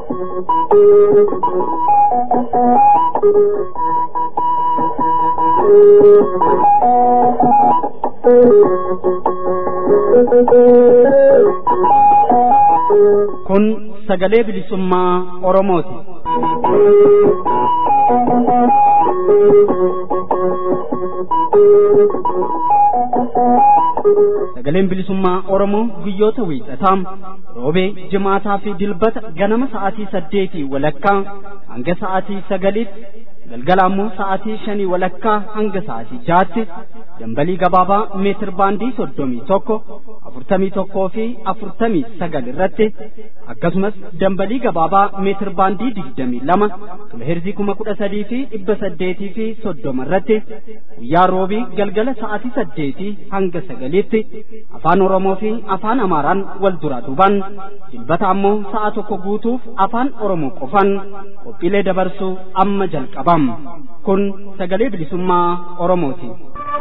Kun sagalee bilisummaa Oromooti. Sagaleen bilisummaa Oromoo guyyoota wiixataa roobee jimaataa fi dilbata ganama sa'aatii saddeetii walakkaa hanga sa'aatii sagaliitti galgala ammoo sa'aatii shanii walakkaa hanga sa'aatii jaatti dambalii gabaabaa meetir baandii soddomii tokko afurtamii tokkoo fi afurtamii sagal irratti akkasumas dambalii gabaabaa meetir baandii digdamii lama kiloheerzii kuma kudha sadii fi dhibba saddeetii fi soddoma irratti guyyaa roobii galgala sa'aatii saddeetii hanga sagaliitti afaan oromoo fi afaan amaaraan wal duraa duubaan dilbata ammoo sa'a tokko guutuuf afaan oromoo qofan qophiilee dabarsuu amma jalqabam kun sagalee bilisummaa oromooti.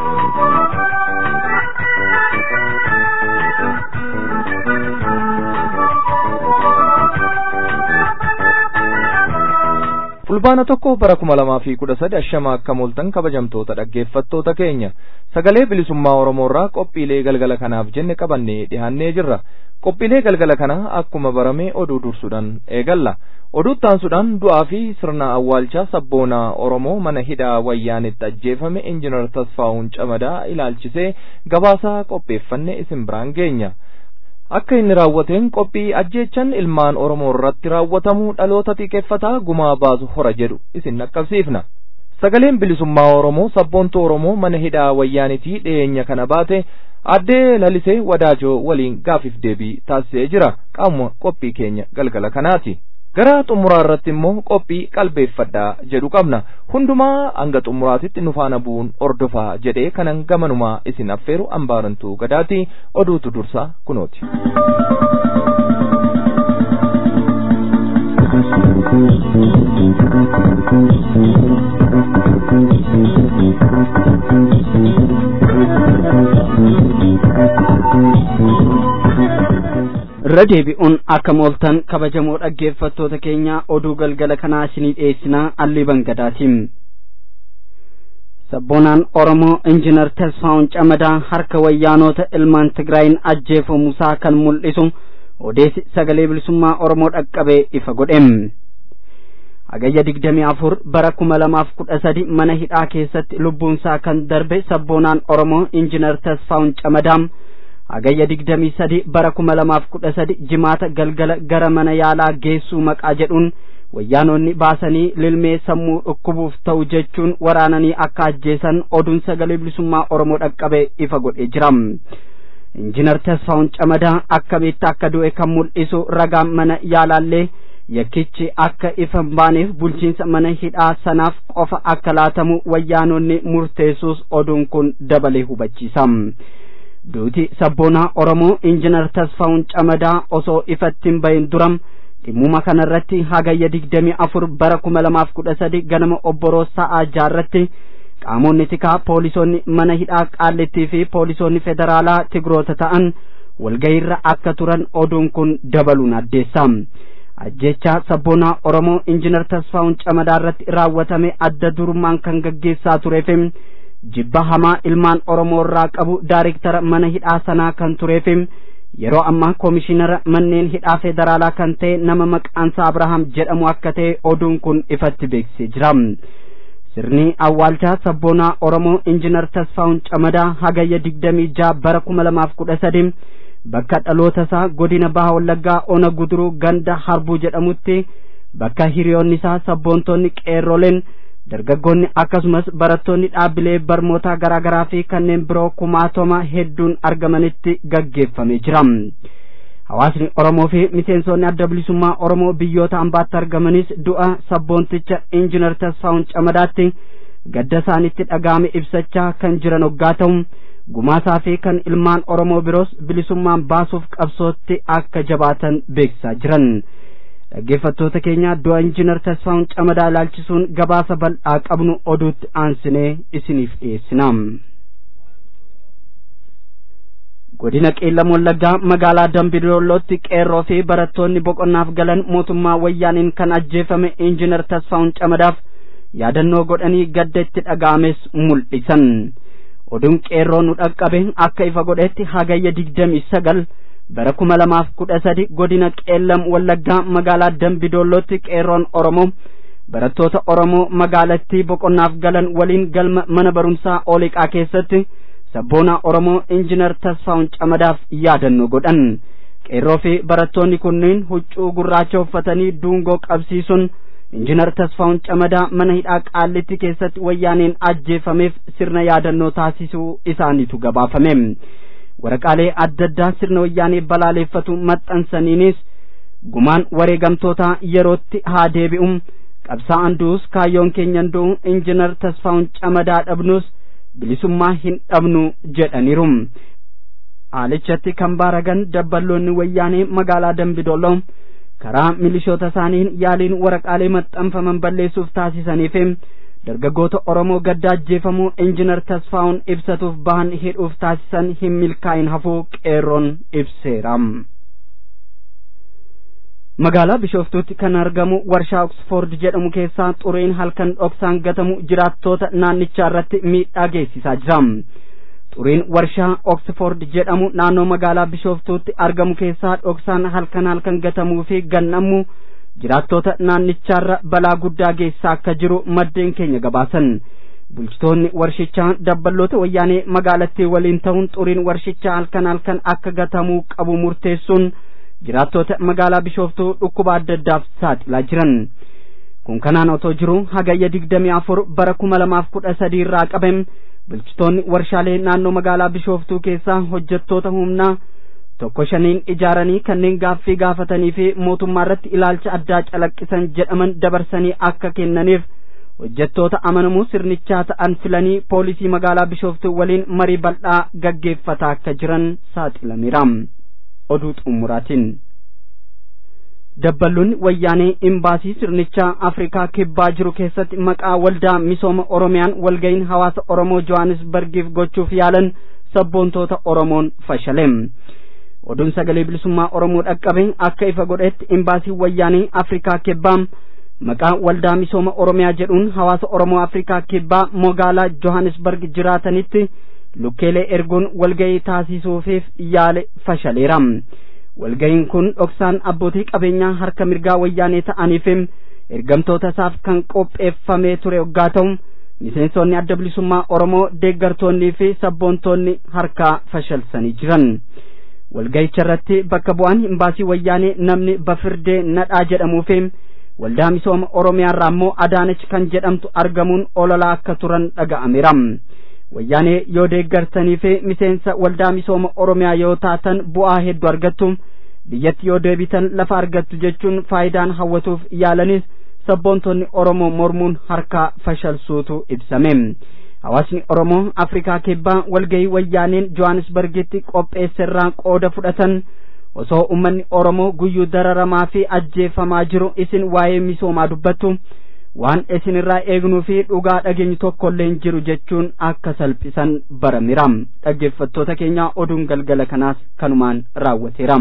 fulbaana tokko bara kuma lamaa fi kudha sadi ashama akka mooltan kabajamtoota dhaggeeffattoota keenya sagalee bilisummaa oromoorraa qophiilee galgala kanaaf jenne qabannee dhihaannee jirra qophiilee galgala kana akkuma barame oduu dursuudhaan eegalla oduu taansuudhaan du'aa fi sirna awwaalchaa sabboonaa oromoo mana hidhaa wayyaanitti ajjeefame injinar tasfaa'uun camadaa ilaalchisee gabaasaa qopheeffanne isin biraan geenya akka inni raawwateen qophii ajjeechan ilmaan oromoo irratti raawwatamu dhaloota xiqqeeffataa gumaa baasu hora jedhu isin dhaqqabsiifna sagaleen bilisummaa oromoo sabboontuu oromoo mana hidhaa wayyaanitii dhiyeenya kana baate addee lalisee wadaajoo waliin gaafiif deebii taasisee jira qaama qophii keenya galgala kanaati gara xumuraa irratti immoo qophii qalbeeffadhaa jedhu qabna hundumaa hanga xumuraatitti nu faana bu'uun ordofaa jedhee kanan gamanumaa isin affeeru ambaarantuu gadaati oduutu dursaa kunooti. irra deebi'uun akka mooltan kabajamoo dhaggeeffattoota keenya oduu galgala kanaa isinii dhiyeessinaa alliiban gadaatiin sabboonaan oromoo injinar tasfaa'uun camadaa harka wayyaanota ilmaan tigraayin ajjeefamuusaa kan mul'isu odeessi sagalee bilisummaa oromoo dhaqqabee ifa godhem hagayya digdamii afur bara kuma lamaaf kudha sadi mana hidhaa keessatti lubbuunsaa kan darbe sabboonaan oromoo injinar tasfaa'uun camadaa hagayya digdamii sadi bara kuma lamaaf kudha sadi jimaata galgala gara mana yaalaa geessuu maqaa jedhuun wayyaanonni baasanii lilmee sammuu dhukkubuuf ta'u jechuun waraananii akka ajjeesan oduun sagalee bilisummaa oromoo dhaqqabe ifa godhee jira injinar tasfaa'uun camadaa akkamitti akka du'e kan mul'isu ragaan mana yaalaallee yakkichi akka ifa hin baaneef bulchiinsa mana hidhaa sanaaf qofa akka laatamu wayyaanonni murteessuus oduun kun dabalee hubachiisa duuti sabboonaa oromoo injinar tasfaa'uun camadaa osoo ifatti hin bahin duram dhimmuma kanarratti hagayya digdamii afur bara kuma lamaaf kudha sadi ganama obboroo sa'aa jaarratti qaamonni tikaa poolisoonni mana hidhaa qaallittii fi poolisoonni federaalaa tigroota ta'an walgahiirra akka turan oduun kun dabaluun addeessa ajjechaa sabboonaa oromoo injinar tasfaa'uun camadaa irratti raawwatame adda durummaan kan gaggeessaa tureef jibba hamaa ilmaan oromoo irraa qabu daariktara mana hidhaa sanaa kan tureef yeroo ammaa koomishinara manneen hidhaa federaalaa kan ta'e nama maqaansaa abrahaam jedhamu akka ta'e oduun kun ifatti beeksisee jira sirni awwaalchaa sabboonaa oromoo injinar tasfaa'uun camadaa hagayya digdamii jaha bara kuma lamaaf kudha sadi bakka dhaloota isaa godina baha wallaggaa ona guduruu ganda harbuu jedhamutti bakka hiriyoonni isaa sabboontonni qeerroleen dargaggoonni akkasumas barattoonni dhaabbilee barnootaa garaa garaa fi kanneen biroo kumaatoma hedduun argamanitti gaggeeffamee jira hawaasni oromoo fi miseensonni adda bilisummaa oromoo biyyoota ambaatti argamanis du'a sabboonticha injinar tasfaa'uun camadaatti gadda isaanitti dhaga'ame ibsachaa kan jiran hoggaa ta'u gumaasaa fi kan ilmaan oromoo biroos bilisummaan baasuuf qabsootti akka jabaatan beeksisaa jiran dhaggeeffattoota keenya du'a injinar tasfaa'uun camadaa ilaalchisuun gabaasa bal'aa qabnu oduutti aansinee isiniif dhiyeessina godina qeellam wallaggaa magaalaa dambidollootti qeerroo fi barattoonni boqonnaaf galan mootummaa wayyaaniin kan ajjeefame injinar tasfaa'un camadaaf yaadannoo godhanii gadda itti dhaga'ames mul'isan oduun qeerroo nu dhaqqabe akka ifa godhetti hagayya digdamii sagal bara kuma lamaaf kudha sadi godina qeellam wallaggaa magaalaa dambidollootti qeerroon oromoo barattoota oromoo magaalattii boqonnaaf galan waliin galma mana barumsaa oliqaa keessatti sabboonaa oromoo injinar tasfaa'un camadaaf yaadannoo godhan qeerroo fi barattoonni kunneen huccuu gurraacha uffatanii duungoo qabsiisuun injinar tasfaa'un camadaa mana hidhaa qaallitti keessatti wayyaaneen ajjeefameef sirna yaadannoo taasisuu isaaniitu gabaafame waraqaalee adda addaa sirna wayyaanee balaaleeffatu maxxansaniinis gumaan wareegamtoota yerootti haa deebi'u qabsaa'an du'us kaayyoon keenyan du'u injinar tasfaa'un camadaa dhabnus bilisummaa hin dhabnu jedhaniiru haalichatti kan baaragan dabballoonni wayyaanee magaalaa dambidolloo karaa milishoota isaaniin yaaliin waraqaalee maxxanfaman balleessuuf taasisaniif dargaggoota oromoo gadda ajjeefamuu injinar tasfaa'un ibsatuuf bahan hidhuuf taasisan hin milkaa'in hafuu qeerroon ibseera magaalaa bishooftuutti kan argamu warshaa oksfoord jedhamu keessaa xuriin halkan dhoksaan gatamu jiraattoota naannichaa irratti miidhaa geessisaa jira xuriin warshaa oksfoord jedhamu naannoo magaalaa bishooftuutti argamu keessaa dhoksaan halkan halkan gatamuu fi gannamu jiraattoota naannichaarra balaa guddaa geessaa akka jiru maddeen keenya gabaasan bulchitoonni warshichaa dabballoota wayyaanee magaalattii waliin ta'uun xuriin warshichaa halkan halkan akka gatamuu qabu murteessuun jiraattoota magaalaa bishooftuu dhukkuba adda addaaf saaxilaa jiran kun kanaan otoo jiru hagayya digdamii afur bara kuma lamaaf kudha sadii irraa qabem bulchitoonni warshaalee naannoo magaalaa bishooftuu keessaa hojjettoota humnaa tokko shaniin ijaaranii kanneen gaaffii gaafatanii fi mootummaa irratti ilaalcha addaa calaqqisan jedhaman dabarsanii akka kennaniif hojjettoota amanamuu sirnichaa ta'an filanii poolisii magaalaa bishooftuu waliin marii bal'aa gaggeeffataa akka jiran saaxilameera oduu xumuraatiin dabballoonni wayyaanee imbaasii sirnichaa afrikaa kibbaa jiru keessatti maqaa waldaa misooma oromiyaan walga'iin hawaasa oromoo johannisbargiif gochuuf yaalan sabboontoota oromoon fashaleem oduun sagalee bilisummaa oromoo dhaqqabe akka ifa godhetti imbaasii wayyaanee afrikaa kibbaa maqaa waldaa misooma oromiyaa jedhuun hawaasa oromoo afrikaa kibbaa magaalaa johannisbarg jiraatanitti lukkeelee erguun walga'ii taasisuufiif yaale fashaleera walga'iin kun dhoksaan abbootii qabeenyaa harka mirgaa wayyaanee ta'aniif ergamtoota isaaf kan qopheeffamee ture waggaa ta'u miseensonni adda bilisummaa oromoo deeggartoonnii fi sabboontoonni harkaa fashalsanii jiran walga'icha irratti bakka bu'aan imbaasii wayyaanee namni bafirdee nadhaa jedhamuu fi waldaa misooma oromiyaa irraa immoo adaanech kan jedhamtu argamuun ololaa akka turan dhaga'ameera wayyaanee yoo deeggartanii fi miseensa waldaa misooma oromiyaa yoo taatan bu'aa hedduu argattu biyyatti yoo deebitan lafa argattu jechuun faayidaan hawwatuuf yaalanis sabboontonni oromoo mormuun harkaa fashalsuutu ibsame hawaasni oromoo afrikaa kibbaa walgahii wayyaaneen johannisbargitti qopheesserraa qooda fudhatan osoo ummanni oromoo guyyuu dararamaa fi ajjeefamaa jiru isin waa'ee misoomaa dubbattu waan isin irraa eegnuu fi dhugaa dhageenyu tokkollee hin jiru jechuun akka salphisan barameera dhaggeeffattoota keenya oduun galgala kanaas kanumaan raawwateera.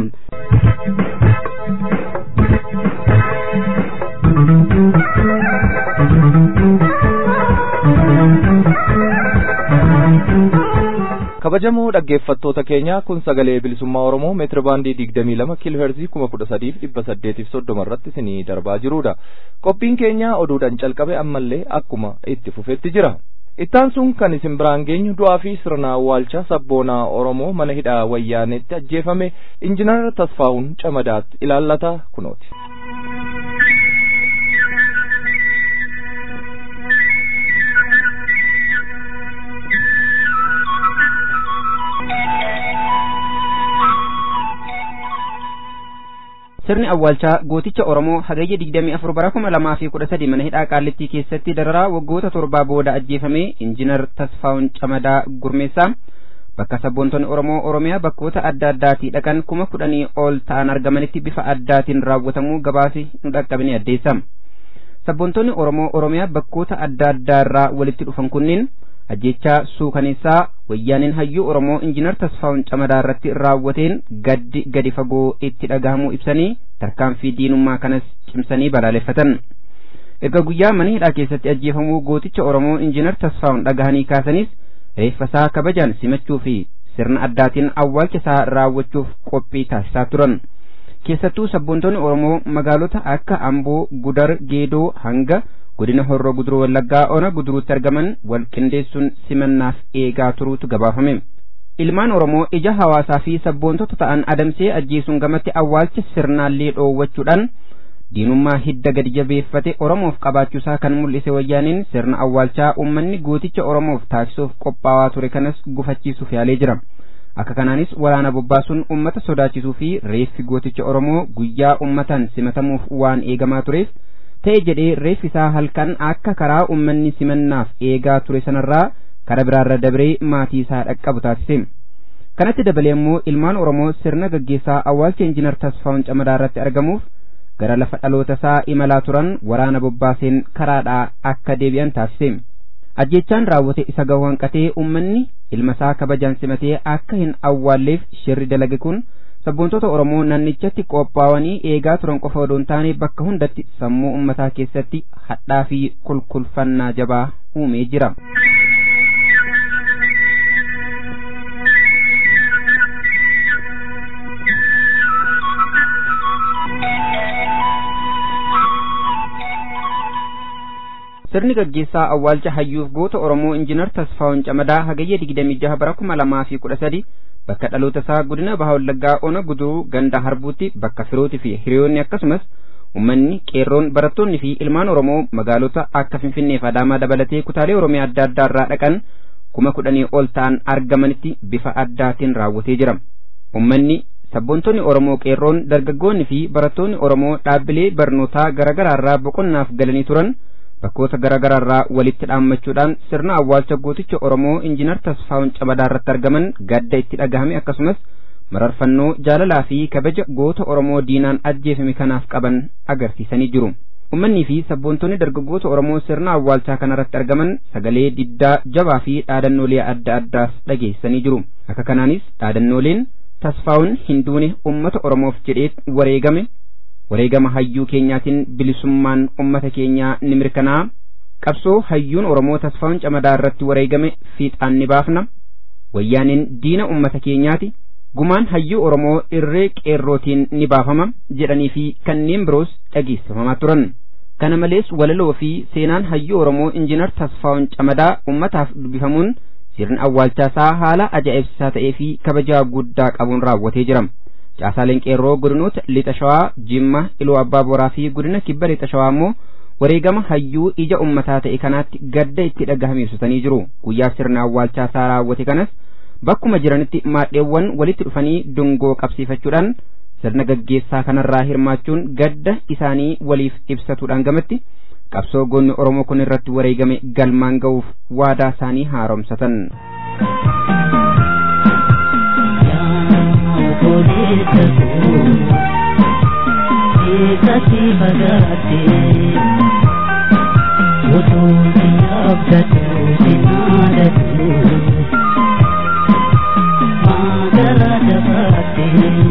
kabajamoo dhaggeeffattoota keenya kun sagalee bilisummaa oromoo meetira baandii digdamii lama kiiloo heerzii kuma kudha sadiif dhibba saddeetiif soddoma irratti isinii darbaa jirudha qophiin keenya oduudhaan calqabe ammallee akkuma itti fufetti jira ittaan sun kan isin biraan geenyu du'aa fi sirna awwaalcha sabboonaa oromoo mana hidhaa wayyaanetti ajjeefame injinar tasfaa'uun camadaatti ilaallata kunooti. sirni awwaalchaa gooticha oromoo hagayya digdamii afur bara kuma lamaa fi kudha sadi mana hidhaa qaallittii keessatti dararaa waggoota torbaa booda ajjeefame injinar tasfaa'un camadaa gurmeessaa bakka sabboontonni oromoo oromiyaa bakkoota adda addaatii dhaqan kuma kudhanii ol ta'an argamanitti bifa addaatiin raawwatamuu gabaasi nu dhaqqabini addeessa sabboontonni oromoo oromiyaa bakkoota adda addaa irraa walitti dhufan kunniin ajjechaa suukaneessaa wayyaaneen hayyuu oromoo injinar tasfaa'un camadaa irratti raawwateen gaddi gadi fagoo itti dhagahamuu ibsanii tarkaanfii diinummaa kanas cimsanii balaaleffatan erga guyyaa mana hidhaa keessatti ajjeefamuu gooticha oromoo injinar tasfaa'un dhagahanii kaasanis reeffasaa kabajaan simachuu fi sirna addaatiin awwaalcha isaa raawwachuuf qophii taasisaa turan keessattuu sabboontonni oromoo magaalota akka amboo gudar geedoo hanga godina horroo guduruu wallaggaa ona guduruutti argaman wal qindeessuun simannaaf eegaa turuutu gabaafame ilmaan oromoo ija hawaasaa fi sabboontota ta'an adamsee ajjeesuun gamatti awwaalcha sirnaallee dhoowwachuudhaan diinummaa hidda gadi jabeeffate oromoof qabaachuusaa kan mul'ise wayyaaniin sirna awwaalchaa ummanni gooticha oromoof taasisuuf qophaawaa ture kanas gufachiisuuf yaalee jira akka kanaanis waraana bobbaasuun ummata sodaachisuu fi reeffi gooticha oromoo guyyaa ummataan simatamuuf waan eegamaa tureef ta'e jedhee reeffi isaa halkan akka karaa ummanni simannaaf eegaa ture sanarraa kara biraarra dabree maatii isaa dhaqqabu taasise kanatti dabalee immoo ilmaan oromoo sirna gaggeessaa awwaalcha injinar tasfaa'un camadaa irratti argamuuf gara lafa dhaloota isaa imalaa turan waraana bobbaaseen karaadhaa akka deebi'an taasise ajjechaan raawwate isa gahu hanqatee ummanni ilma isaa kabajaan simatee akka hin awwaalleef shirri dalage kun sabboontota oromoo nannichatti qophaa'anii eegaa turan qofa odoo hin taane bakka hundatti sammuu ummataa keessatti hadhaa fi kulkulfannaa jabaa uumee jira. sirni gaggeessaa awwaalcha hayyuuf goota oromoo injinar tasfaa'un camadaa hagayya digdamii jaha bara kuma lamaa fi kudha sadi bakka dhaloota isaa godina baha wallaggaa ona guduruu ganda harbuutti bakka firootii fi hiriyoonni akkasumas ummanni qeerroon barattoonni fi ilmaan oromoo magaalota akka finfinnee fi adaamaa dabalatee kutaalee oromiyaa adda addaa irraa dhaqan kuma kudhanii ol ta'an argamanitti bifa addaatiin raawwatee jira ummanni sabboontonni oromoo qeerroon dargaggoonni fi barattoonni oromoo dhaabbilee barnootaa garaagaraarraa boqonnaaf galanii turan bakkoota garaagaraarraa walitti dhaammachuudhaan sirna awwaalcha gooticha oromoo injinar tasfaa'un camadaa irratti argaman gadda itti dhagahame akkasumas mararfannoo jaalalaa fi kabaja goota oromoo diinaan ajjeefame kanaaf qaban agarsiisanii jiru ummannii fi sabboontonni dargaggoota oromoo sirna awwaalchaa kanarratti argaman sagalee diddaa jabaa fi dhaadannoolee adda addaas dhageessanii jiru akka kanaanis dhaadannooleen tasfaa'un hin duune ummata oromoof jedhee wareegame wareegama hayyuu keenyaatiin bilisummaan ummata keenyaa ni mirkanaa qabsoo hayyuun oromoo tasfaa'un camadaa irratti wareegame fiixaan ni baafna wayyaaniin diina ummata keenyaati gumaan hayyuu oromoo irree qeerrootiin ni baafama jedhanii fi kanneen biroos dhageessifamaa turan kana malees walaloo fi seenaan hayyuu oromoo injinar tasfaa'un camadaa ummataaf dubbifamuun sirni awwaalchaasaa haala ajaa'ibsiisaa ta'ee fi kabajaa guddaa qabuun raawwatee jira caasaaleen qeerroo godinoota lixa shawaa jimma iluu abbaa boraa fi godina kibba lixa shawaa immoo wareegama hayyuu ija ummataa ta'e kanaatti gadda itti dhagahame ibsatanii jiru guyyaa sirna awwaalchaasaa raawwate kanas bakkuma jiranitti maadheewwan walitti dhufanii dungoo qabsiifachuudhaan sirna gaggeessaa kanarraa hirmaachuun gadda isaanii waliif ibsatuudhaan gamatti qabsoo goonni oromoo kun irratti wareegame galmaan ga'uuf waadaa isaanii haaromsatan. Kati bagate Utu abdatu sinadatu Magala dabate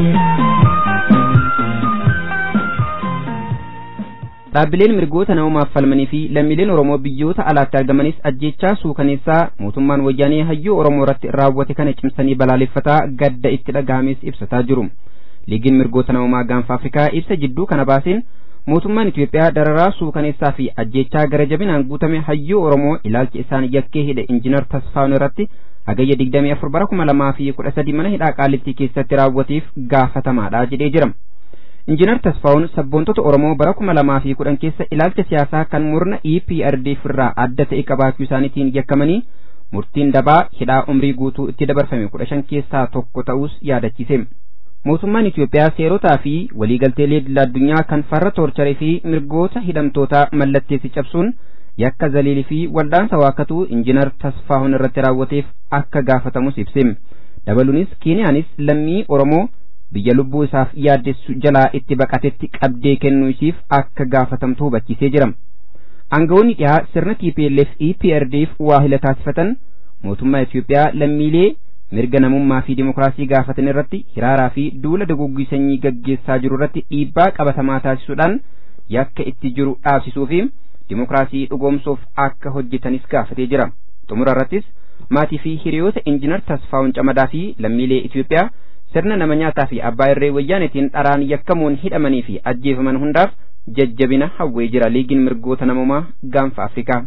dhaabbileen mirgoota namoomaaf falmanii fi lammiileen oromoo biyyoota alaatti argamanis ajjechaa suukaneessaa mootummaan wayyaanee hayyuu oromoo irratti raawwate kana cimsanii balaaleffataa gadda itti dhagahames ibsataa jiru liigiin mirgoota namoomaa gaanfa afrikaa ibsa jidduu kana baaseen mootummaan itiyoophiyaa dararaa suukaneessaa fi ajjechaa gara jabinaan guutame hayyuu oromoo ilaalcha isaan yakkee hidhe injinar tasfaa'un irratti hagayya digdamii afur bara kuma lamaa fi kudha sadii mana hidhaa qaallittii keessatti raawwateef gaafatamaadha jedhee jira injinar tasfaa'un sabboontota oromoo bara kuma lamaa fi kudhan keessa ilaalcha siyaasaa kan murna EPRDF irraa adda ta'e qabaachuu isaaniitiin yakkamanii murtiin dabaa hidhaa umrii guutuu itti dabarfame kudha shan keessaa tokko ta'us yaadachiise mootummaan Itiyoophiyaa seerotaa fi waliigalteelee idil addunyaa kan farra toorcharii fi mirgoota hidhamtootaa mallatteessi cabsuun yakka zaliilii fi waldaansa waakkatuu injinar tasfaa'un irratti raawwateef akka gaafatamus ibse dabaluunis kiiniyaanis lammii oromoo biyya lubbuu isaaf yaaddessu jalaa itti baqatetti qabdee kennuu isiif akka gaafatamtu hubachiisee jira aangawoonni dhihaa sirna TPLF EPRDF waahila taasifatan mootummaa Itoophiyaa lammiilee mirga namummaa fi dimokiraasii gaafatan irratti hiraaraa fi duula duguggii sanyii gaggeessaa jiru irratti dhiibbaa qabatamaa taasisuudhaan yakka itti jiru dhaabsisuu fi dimokiraasii dhugoomsuuf akka hojjetanis gaafatee jira. Xumura irrattis maatii fi hiriyoota injinar Tasfaa'un Camadaa fi lammiilee Itoophiyaa sirna nama nyaataa fi abbaa irree wayyaanetiin dharaan yakkamuun hidhamanii fi ajjeefaman hundaaf jajjabina hawwee jira liigiin mirgoota namummaa gaanfa Afrikaa.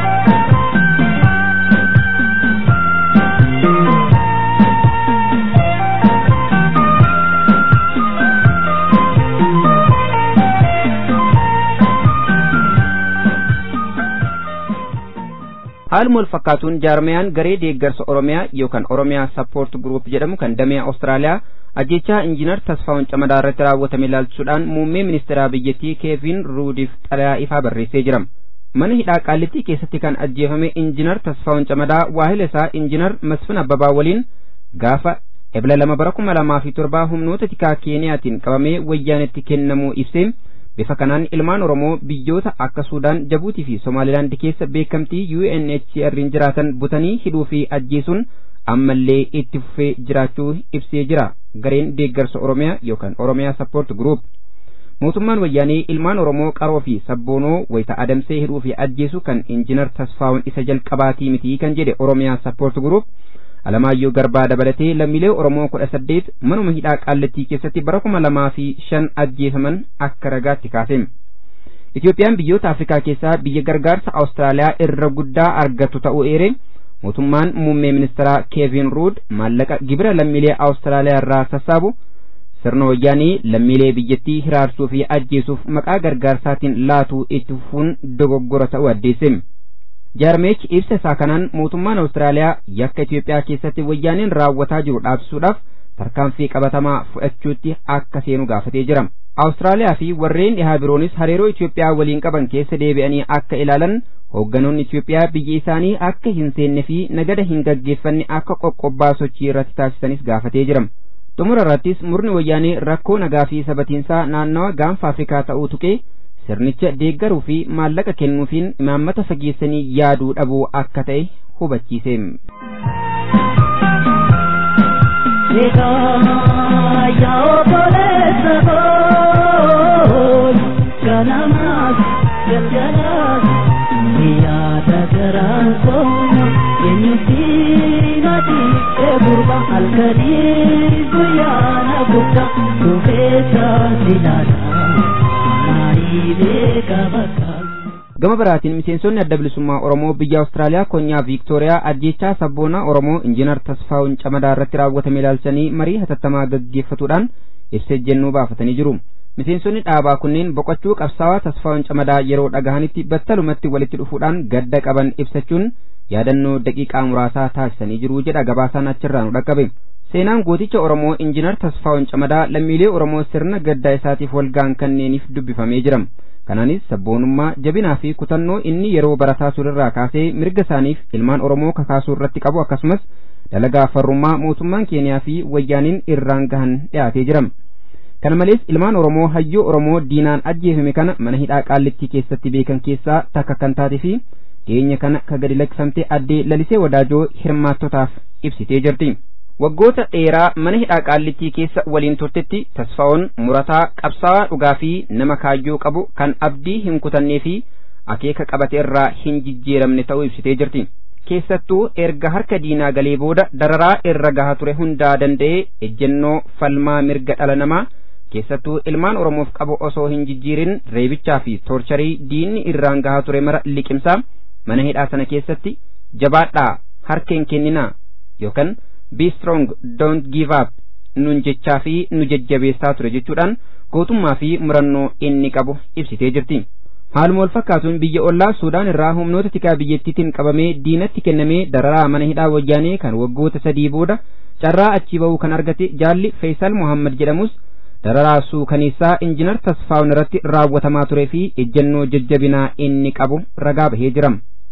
haaluma wal fakkaatuun jaarmayaan garee deeggarsa oromiyaa yookaan oromiyaa sappoort guruup jedhamu kan damee awustiraaliyaa ajjechaa injiinar tasfaa'un camadaa irratti raawwatame ilaalchisuudhaan muummee ministeeraa biyyattii keevin ruudiif xalayaa ifaa barreessee jira mana hidhaa qaallittii keessatti kan ajjeefame injiinar tasfaa'un camadaa waahila isaa injiinar masfin abbabaa waliin gaafa ebla lama bara kuma lamaa fi torbaa humnoota tikaa keeniyaatiin qabamee wayyaanetti kennamuu ibsee bifa kanaan ilmaan oromoo biyyoota akka suudaan jabuutii fi somaalilaand keessa beekamtii UNHCR'n jiraatan butanii hidhuu fi ajjeesuun ammallee itti fufee jiraachuu ibsee jira gareen deeggarsa oromiyaa yookaan oromiyaa sappoort guruup mootummaan wayyaanee ilmaan oromoo qaroo fi sabboonoo wayita adamsee hidhuu fi ajjeesu kan injinar tasfaa'un isa jalqabaatii miti kan jedhe oromiyaa sappoort guruup alamaayyoo garbaa dabalatee lammiilee oromoo kudha saddeet manuma hidhaa qaallattii keessatti bara kuma lamaa fi shan ajjeefaman akka ragaatti kaase itoophiyaan biyyoota afrikaa keessaa biyya gargaarsa awustiraaliyaa irra guddaa argatu ta'uu eere mootummaan muummee ministeeraa keevin ruud maallaqa gibira lammiilee awustiraaliyaa irraa sassaabu sirna wayyaanii lammiilee biyyattii hiraarsuu fi ajjeesuuf maqaa gargaarsaatiin laatuu itti fufuun dogoggora ta'uu addeesse jaarmeechi ibsa isaa kanaan mootummaan awustiraaliyaa yakka Itoophiyaa keessatti wayyaaneen raawwataa jiru dhaabsisuudhaaf tarkaanfii qabatamaa fudhachuutti akka seenu gaafatee jira. Awustiraaliyaa fi warreen dhihaa biroonis hariiroo Itoophiyaa waliin qaban keessa deebi'anii akka ilaalan hoogganoonni Itoophiyaa biyya isaanii akka hin seenne fi nagada hin gaggeeffanne akka qoqqobbaa sochii irratti taasisanis gaafatee jira. Xumura irrattis murni wayyaanee rakkoo nagaa fi sabatiinsaa naannawa gaanfa Afrikaa ta'uu tuqee sirnicha deeggaruu fi maallaqa kennuufiin imaammata fageessanii yaaduu dhabuu akka ta'e hubachiise. Halkanii guyyaana guddaa dhufeessa silaadha. gama biraatiin miseensonni adda bilisummaa oromoo biyya awustiraaliyaa konyaa viiktooriyaa ajjechaa sabboonaa oromoo injiinar tasfaa'un camadaa irratti raawwatame ilaalchanii marii hatattamaa gaggeeffatuudhaan ibsa ejjennoo baafatanii jiru miseensonni dhaabaa kunneen boqochuu qabsaawaa tasfaa'un camadaa yeroo dhagahanitti battalumatti walitti dhufuudhaan gadda qaban ibsachuun yaadannoo daqiiqaa muraasaa taasisanii jiru jedha gabaasaan achirraa nu dhaqqabe seenaan gooticha oromoo injiinar tasfaa'un camadaa lammiilee oromoo sirna gaddaa isaatiif walgaan kanneeniif dubbifamee jira kanaanis sabboonummaa jabinaa fi kutannoo inni yeroo barataa turerraa kaasee mirga isaaniif ilmaan oromoo kakaasuu irratti qabu akkasumas dalagaa farrummaa mootummaan keeniyaa fi wayyaaniin irraan gahan dhiyaatee jira kana malees ilmaan oromoo hayyoo oromoo diinaan ajjeefame kana mana hidhaa qaallittii keessatti beekan keessaa takka kan taate fi dhiyeenya kana ka gadi lakkifamte addee lalisee wadaajoo hirmaattotaaf ibsitee jirti. waggoota dheeraa mana hidhaa qaallittii keessa waliin turtetti tasfaa'oon murataa qabsaa'aa dhugaa fi nama kaayyoo qabu kan abdii hin kutannee fi akeeka qabate irraa hin jijjiiramne ta'uu ibsitee jirti. keessattuu erga harka diinaa galee booda dararaa irra gahaa ture hundaa danda'ee ejjennoo falmaa mirga dhala namaa keessattuu ilmaan oromoof qabu osoo hin jijjiirin reebichaa fi toorcharii diinni irraan gahaa ture mara liqimsaa mana hidhaa sana keessatti jabaadhaa harkeen kenninaa yookaan be strong don't give up nun jechaa fi nu jajjabeessaa ture jechuudhaan gootummaa fi murannoo inni qabu ibsitee jirti. Haaluma wal fakkaatuun biyya ollaa Suudaan irraa humnoota tikaa biyyattiitiin qabamee diinatti kennamee dararaa mana hidhaa wayyaanee kan waggoota sadii booda carraa achii ba'uu kan argate jaalli Feesal Muhammad jedhamus dararaa suukaneessaa injinar Tasfaa'un irratti raawwatamaa turee fi ejjennoo jajjabinaa inni qabu ragaa bahee jira.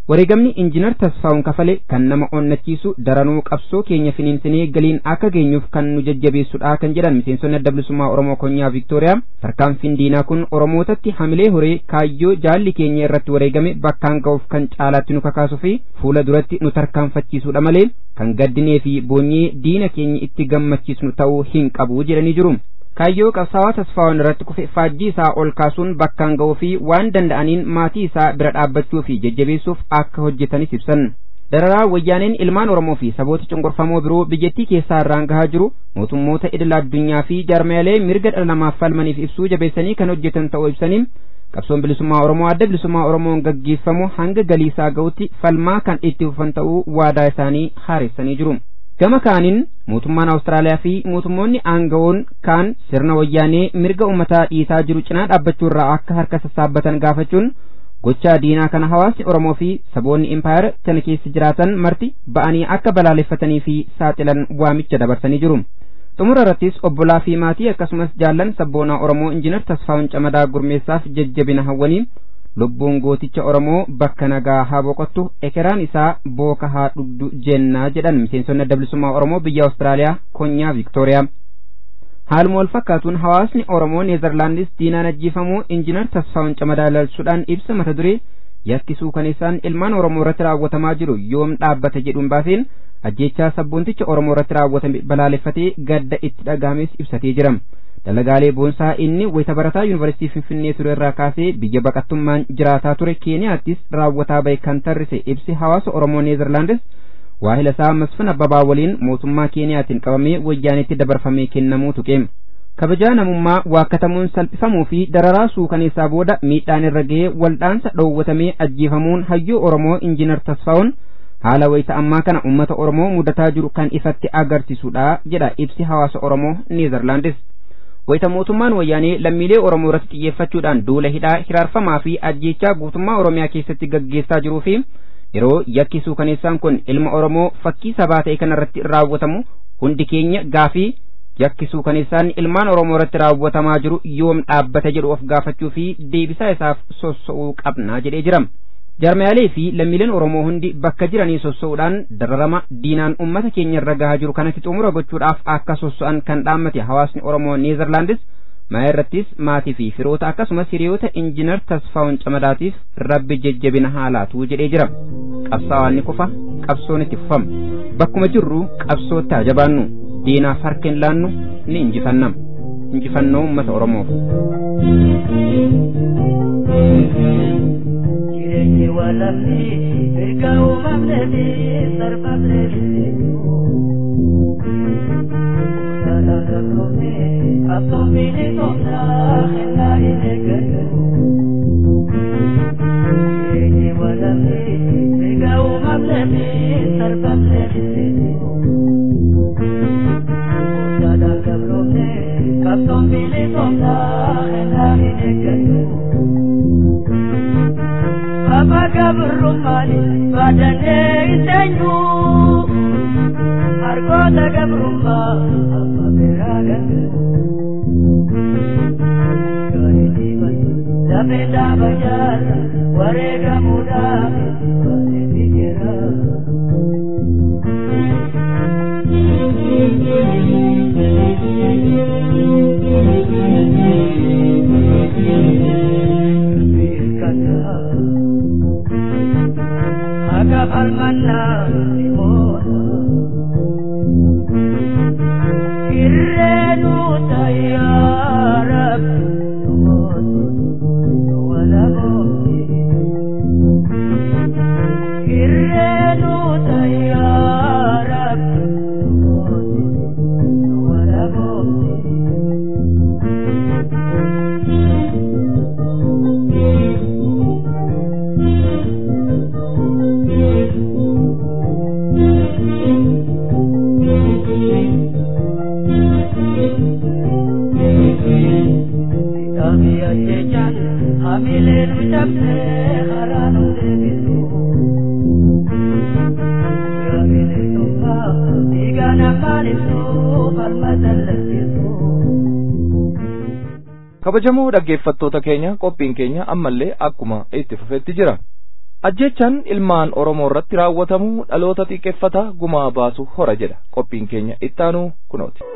wareegamni injinar tasfaa'uun kafale kan nama onnachiisu daranuu qabsoo keenya finiinsinee galiin akka geenyuuf kan nu jajjabeessudha kan jedhan miseensonni adda bilisummaa oromoo konyaa viiktooriyaa tarkaanfiin diinaa kun oromootatti hamilee horee kaayyoo jaalli keenya irratti wareegame bakkaan ga'uuf kan caalaatti nu kakaasuu fi fuula duratti nu tarkaanfachiisuudha malee kan gaddinee fi boonyee diina keenya itti gammachiisnu ta'uu hin qabu jedhanii jiru. kaayyoo qabsaawaa tasfaa'uun irratti kufe faajjii isaa ol kaasuun bakkaan ga'uu fi waan danda'aniin maatii isaa bira dhaabbachuu fi jajjabeessuuf akka hojjetanis ibsan. dararaa wayyaaneen ilmaan oromoo fi saboota cunqurfamoo biroo biyyattii keessaa irraan gahaa jiru mootummoota idila addunyaa fi jaarmaalee mirga dhala namaaf falmaniif ibsuu jabeessanii kan hojjetan ta'uu ibsanii qabsoon bilisummaa oromoo adda bilisummaa oromoon gaggeeffamu hanga galiisaa ga'utti falmaa kan itti fufan ta'uu waadaa isaanii haaressanii jiru. gama kaaniin mootummaan awustiraaliyaa fi mootummoonni aangawoon kaan sirna wayyaanee mirga ummataa dhiitaa jiru cinaa dhaabbachuu irraa akka harka sassaabbatan gaafachuun gochaa diinaa kana hawaasni oromoo fi saboonni impaayar kana keessa jiraatan marti ba'anii akka balaaleffatanii fi saaxilan waamicha dabarsanii jiru. xumura irrattis obbolaa fi maatii akkasumas jaallan sabboonaa oromoo injinar tasfaa'un camadaa gurmeessaaf jajjabina hawwanii lubbuun gooticha oromoo bakka nagaa haa boqottu ekeraan isaa booka haa dhugdu jennaa jedhan miseensonni adda bilisummaa oromoo biyya awustiraaliyaa konyaa viiktooriyaa haaluma wal fakkaatuun hawaasni oromoo neezerlaandis diinaan ajjeefamuu injinar tasfaa'un camadaa ilaalchuudhaan ibsa mata duree yakkisuu kan isaan ilmaan oromoo irratti raawwatamaa jiru yoom dhaabbata jedhuun baaseen ajjeechaa sabboonticha oromoo irratti raawwatame balaaleffatee gadda itti dhagaames ibsatee jira. dalagaalee boonsaa inni wayita barataa yuunivarsiitii finfinnee ture irraa kaasee biyya baqattummaan jiraataa ture keeniyaattis raawwataa bahe kan tarrise ibsi hawaasa oromoo neezerlaandis waahila isaa masfin abbabaa waliin mootummaa keeniyaatiin qabamee wayyaanitti dabarfamee kennamuu tuqe kabajaa namummaa waakkatamuun salphifamuu fi dararaa suukaneessaa booda miidhaan irra ga'ee waldhaansa dhoowwatamee ajjeefamuun hayyuu oromoo injinar tasfaa'uun haala wayita ammaa kana ummata oromoo mudataa jiru kan ifatti agarsiisudha jedha ibsi hawaasa oromoo neezerlaandis wayita mootummaan wayyaanee lammiilee oromoo irratti xiyyeeffachuudhaan duula hidhaa hiraarfamaa fi ajjeechaa guutummaa oromiyaa keessatti gaggeessaa jiruu fi yeroo yakki suukaneessaan kun ilma oromoo fakkii sabaa ta'e kanarratti raawwatamu hundi keenya gaafii yakki suukaneessaan ilmaan oromoo irratti raawwatamaa jiru yoom dhaabbata jedhu of gaafachuu fi deebisaa isaaf sossa'uu qabna jedhee jira. jarmaalee fi lammiileen oromoo hundi bakka jiranii sossa'uudhaan dararama diinaan ummata keenya irra gahaa jiru kanatti xumura gochuudhaaf akka sossa'an kan dhaammate hawaasni oromoo neezerlaandis maa irrattis maatii fi firoota akkasumas hiriyoota injinar tasfaa'un camadaatiif rabbi jajjabina haa laatu jedhee jira qabsaawaan ni kufa qabsoon itti fufama bakkuma jirru qabsootti haa jabaannu diinaaf harka hin laannu ni injifannam injifannoo ummata oromoof. jireenyi waan lafti erga uumamneefi sarbamneefi saadaan gabroomne qabsoomiini tooftaa kennaa hin eeggatu jireenyi waan lafti erga uumamneefi sarbamneefi saadaan gabroomne qabsoomiini tooftaa kennaa hin eeggatu Apa gabrumani badane isenyu Argota gabrumma apa beraga Kani diman Dabe dabajar Warega muda Wale pikira Agak almana limona Irrenu tayyarab Wala bombi Irrenu tayyarab Wala bombi Kami ajechan hamileen ucapne haranu deebisu. Gamileen tufa dhiigaan afaan ibsu falmatan lakkisu. kabajamoo dhaggeeffattoota keenya qophiin keenya ammallee akkuma itti fufetti jira ajjechaan ilmaan oromoo irratti raawwatamu dhaloota xiqqeeffata gumaa baasu hora jedha qophiin keenya ittaanuu kunooti.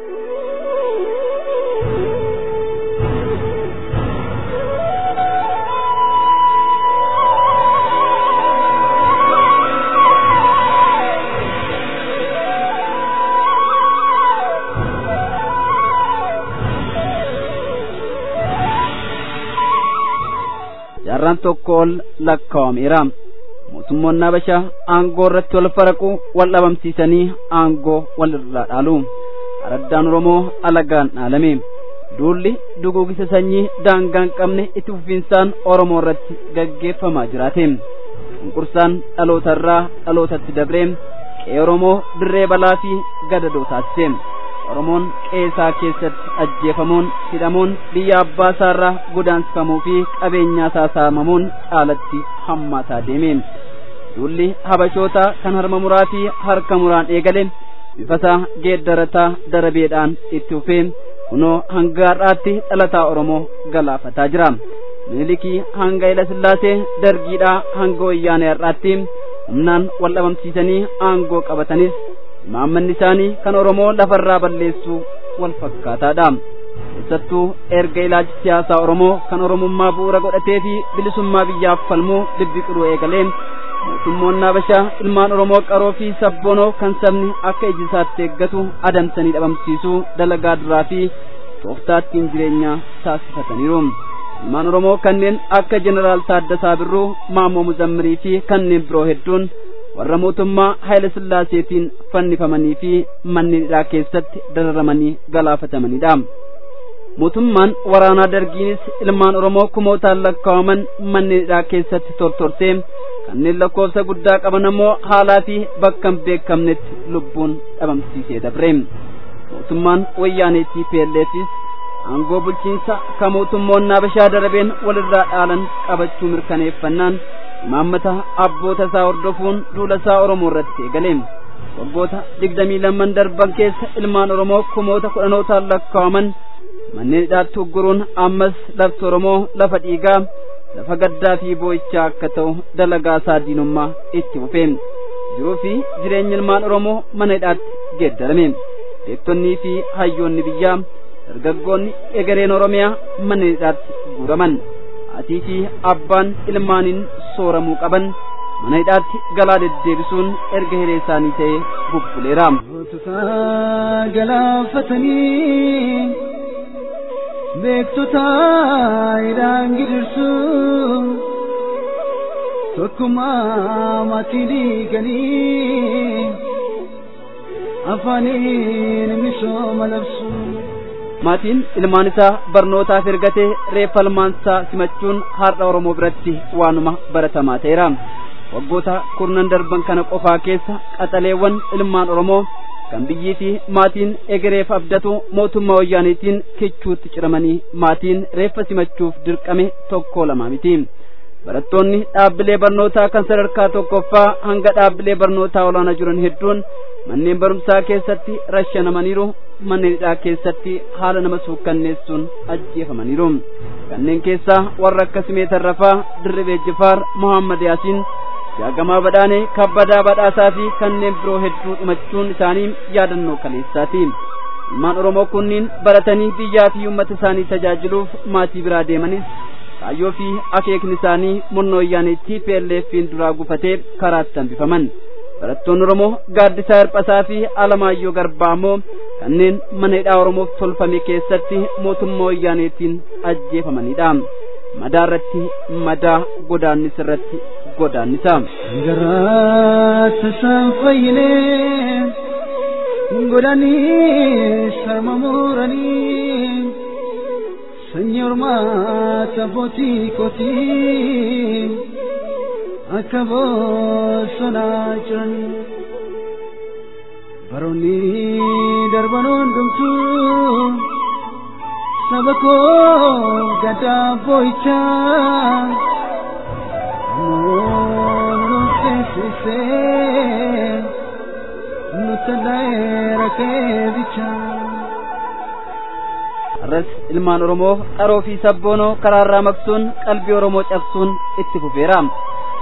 jaarraan tokko ol lakkaa'ameera mootummoonni habashaa aangoo irratti wal faraqu wal dhabamsiisanii aangoo wal irraa dhaalu araddaan oromoo alagaan dhaalame duulli duguugisa sanyii daangaa hin qabne itti fufiinsaan oromoo irratti gaggeeffamaa jiraate cunqursaan dhaloota irraa dhalootatti dabree qe'ee oromoo dirree balaa fi gadadoo taasise oromoon qeesaa keessatti ajjeefamuun hidhamuun biyya abbaa isaarraa godaansifamuu fi qabeenyaa isaa saamamuun caalatti hammaataa deeme duulli habashoota kan harma muraa fi harka muraan eegale bifasaa geeddarataa darabeedhaan itti fufee kunoo hanga har'aatti dhalataa oromoo galaafataa jira minilikii hanga ila sillaasee dargiidhaa hanga wayyaanee har'aatti humnaan wal dhabamsiisanii aangoo qabatanis imaammanni isaanii kan oromoo lafarraa balleessuu wal fakkaataadha keessattuu erga ilaalchi siyaasaa oromoo kan oromummaa bu'uura godhatee fi bilisummaa biyyaaf falmuu bibbiqiluu eegalee mootummoonni habashaa ilmaan oromoo qaroo fi sabboonoo kan sabni akka iji isaatti eeggatu adamsanii dhabamsiisuu dalagaa duraa fi tooftaattiin jireenyaa taasifataniiru ilmaan oromoo kanneen akka jeneraal taaddasaa birruu maammoo muzammirii fi kanneen biroo hedduun warra mootummaa Haayile Sillaaseetiin fannifamanii fi manneen hidhaa keessatti dararamanii galaafatamaniidha. Mootummaan waraanaa dargiinis ilmaan Oromoo kumootaan lakkaa'aman manneen hidhaa keessatti tortorsee kanneen lakkoofsa guddaa qaban ammoo haalaa fi bakka hin beekamnetti lubbuun dhabamsiisee dabre. Mootummaan wayyaanee TPLFis aangoo bulchiinsa kan mootummoonni Habashaa darabeen walirraa dhaalan qabachuu mirkaneeffannaan imaammata abboota isaa hordofuun duula isaa Oromoo irratti eegale. Waggoota digdamii lamman darban keessa ilmaan Oromoo kumoota kudhanootaan lakkaa'aman manneen hidhaatti ugguruun ammas lafti Oromoo lafa dhiigaa lafa gaddaa fi boo'ichaa akka ta'u dalagaa isaa diinummaa itti fufe. Jiruu fi jireenya ilmaan Oromoo mana hidhaatti geeddarame. Beektonnii fi hayyoonni biyyaa dargaggoonni egereen Oromiyaa mana hidhaatti guuraman. Hatii fi abbaan ilmaaniin sooramuu qaban mana hidhaatti galaa deddeebisuun erga hiree isaanii ta'ee bubbuleera. galaafatanii beektota hidhaan gidirsu tokkummaa maatii diiganii afaaniin misooma labsu. maatiin ilmaan isaa barnootaaf ergatee reeffa ilmaansaa simachuun har'a oromoo biratti waanuma baratamaa ta'eera waggoota kurnan darban kana qofaa keessa qaxaleewwan ilmaan oromoo kan biyyii fi maatiin egereef abdatu mootummaa wayyaaniitiin kichuutti ciramanii maatiin reeffa simachuuf dirqame tokko lama miti barattoonni dhaabbilee barnootaa kan sadarkaa tokkoffaa hanga dhaabbilee barnootaa olaanaa jiran hedduun manneen barumsaa keessatti rashanamaniiru manneen hidhaa keessatti haala nama suukkanneessuun ajjeefamaniiru kanneen keessaa warra akka simee tarrafaa dirribee jifaar mohammad yaasiin jaagamaa badhaanee kabbadaa badhaasaa fi kanneen biroo hedduu dhumachuun isaanii yaadannoo kaleessaati ilmaan oromoo kunniin baratanii biyyaa fi uummata isaanii tajaajiluuf maatii biraa deemanis kaayyoo fi akeekni isaanii murnoo wayyaanee TPLF'n duraa gufatee karaatti hambifaman barattoonni oromoo gaaddisaa hirphasaa fi alamaayyoo garbaa immoo kanneen mana hidhaa oromoof tolfame keessatti mootummaa wayyaaneetiin ajjeefamanidha madaa irratti madaa godaannis irratti godaannisa Garaata isaan fayyinee godhanii sama muranii sanyii ormaata abbootii kootii akka bosonaa jiran baroonni darban hundumtuu saba koo gadaa boo'ichaa Mono sesise nutalaera kevicha arras ilmaan oromoo qaroo fi sabboonoo karaarraa maqsuun qalbii oromoo cabsuun itti fufeera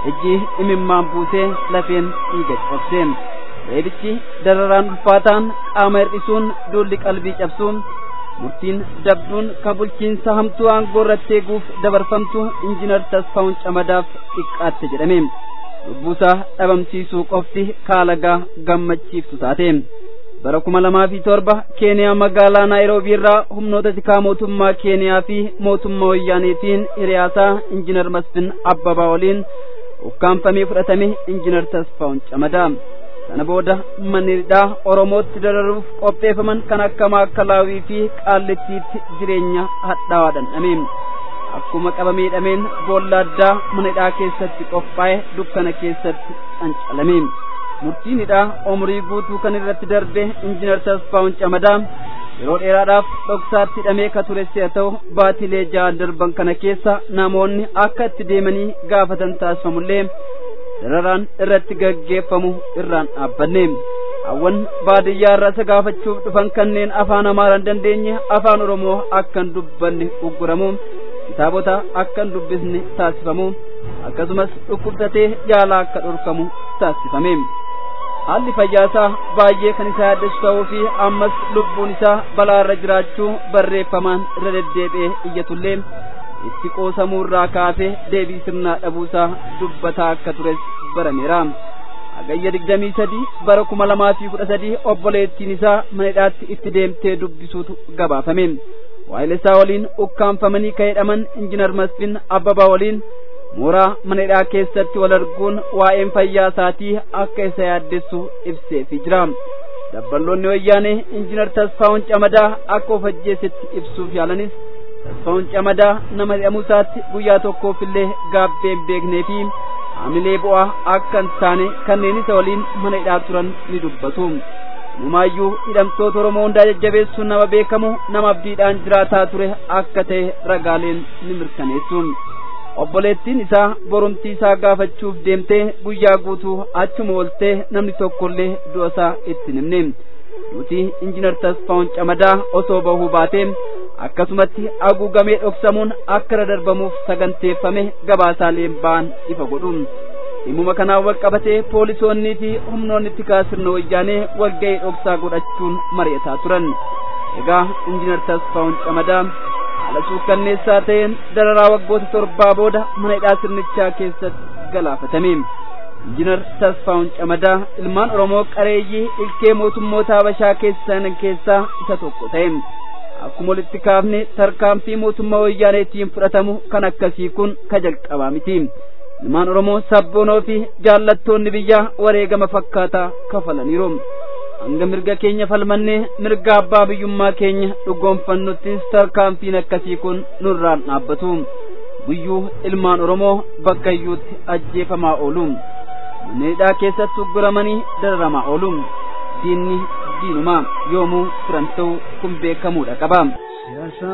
ijji imimmaan buusee lafeen dhiiga cabse reebichi dararaan ulfaataan qaama hir'isuun duulli qalbii cabsuun murtiin dabduun ka bulchiinsa hamtuu aangoo irratti eeguuf dabarfamtu injinar tasfaa'un camadaaf xiqqaatte jedhame lubbuusaa dhabamsiisuu qofti kaalagaa gammachiiftu taate bara kuma lamaa fi torba keeniyaa magaalaa naayiroobii irraa humnoota tikaa mootummaa keeniyaa fi mootummaa wayyaaneetiin hiriyaasaa injinar masfin abbabaa waliin ukkaanfamee fudhatame injinar tasfaa'un camadaa sana booda manniidhaa oromootti dararuuf qopheeffaman kan akka maakalaawii fi qaallittiitti jireenya hadhaawaa dhandhame akkuma qabamee dhameen boolla addaa manidhaa keessatti qophaa'e dukkana keessatti cancalame murtiin hidhaa umrii guutuu kan irratti darbe injinar tasfaa'un camadaa yeroo dheeraadhaaf dhoksaatti hidhamee ka ture si'a ta'u baatilee ja'an darban kana keessa namoonni akka itti deemanii gaafatan taasifamullee dararaan irratti gaggeeffamu irraan dhaabbanne hawwan baadiyyaa irraa isa gaafachuuf dhufan kanneen afaan amaaraa hin dandeenye afaan oromoo akka hin dubbanne ugguramu kitaabota akka hin dubbisne taasifamu akkasumas dhukkubsatee yaalaa akka dhorkamu taasifame haalli fayyaasaa baay'ee kan isa yaaddessu ta'uu fi ammas lubbuun isaa balaa irra jiraachuu barreeffamaan irra deddeebi'ee iyyatullee itti qoosamuu irraa kaasee deebii sirnaa dhabuusaa dubbataa akka tures barameera hagayya digdamii sadii bara kuma lamaa fi kudha sadii obboleettiin isaa manidhaatti itti deemtee dubbisuutu gabaafame waayilesaa waliin ukkaanfamanii ka'edhaman injinar masfin abbabaa waliin mooraa manidhaa keessatti wal arguun waa'een fayyaa isaatii akka isa yaaddessu ibseefi jira dabballoonni wayyaanee injinar tasfaa'un camadaa akka of ajjeesetti ibsuuf yaalanis tasfaa'un camadaa nama hidhamuu isaatti guyyaa tokkoof illee gaabbee hin beeknee fi haamilee bu'aa akka hin taane kanneen isa waliin mana hidhaa turan ni dubbatu numaayyuu hidhamtoota oromoo hundaa jajjabeessuun nama beekamu nama abdiidhaan jiraataa ture akka ta'e ragaaleen ni mirkaneessu obboleettiin isaa borumtii isaa gaafachuuf deemtee guyyaa guutuu achuma ooltee namni tokkollee du'a isaa itti himne nuti injinar tasfaa'un camadaa osoo bahuu baatee akkasumatti haguugamee dhoksamuun akka irra darbamuuf saganteeffame gabaasaaleen ba'an ifa godhu dhimma kanaan wal qabatee poolisoonnii fi humnoonni tikaa sirna wayyaanee walga'ii dhoksaa godhachuun mari'ataa turan egaa injinar tasfaa'un camadaa haala suukkanneessaa ta'een dararaa waggoota torbaa booda mana hidhaa sirnichaa keessatti galaafatame injinar tasfaa'un camadaa ilmaan oromoo qareeyyii ilkee mootummoota habashaa keessan keessaa isa tokko ta'e akkuma walitti kaafne tarkaanfii mootummaa wayyaaneetiin fudhatamu kan akkasii kun ka jalqabaa miti ilmaan oromoo sabboonoo fi jaallattoonni biyyaa wareegama fakkaataa kafalaniiru hanga mirga keenya falmannee mirga abbaa biyyummaa keenya dhugoonfannuttis tarkaanfiin akkasii kun nurraan dhaabbatu guyyuu ilmaan oromoo bakkayyuutti ajjeefamaa oolu manneedhaa keessatti ugguramanii dararamaa oolu diinni diinuma yoomuu turan ta'u kun beekamuudha qaba. Siyaasa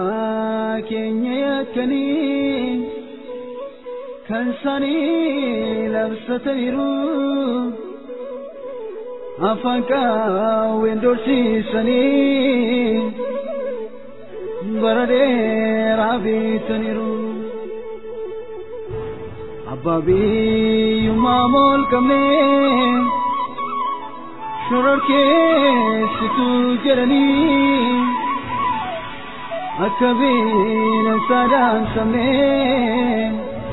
keenya yakkanii kan isaanii labsataniiru afaan qaawween dorsiisanii bara dheeraa beetaniiru. Abbaa biyyummaa mool qabnee. shororkeessitu jedhanii akka beelan saadaan samee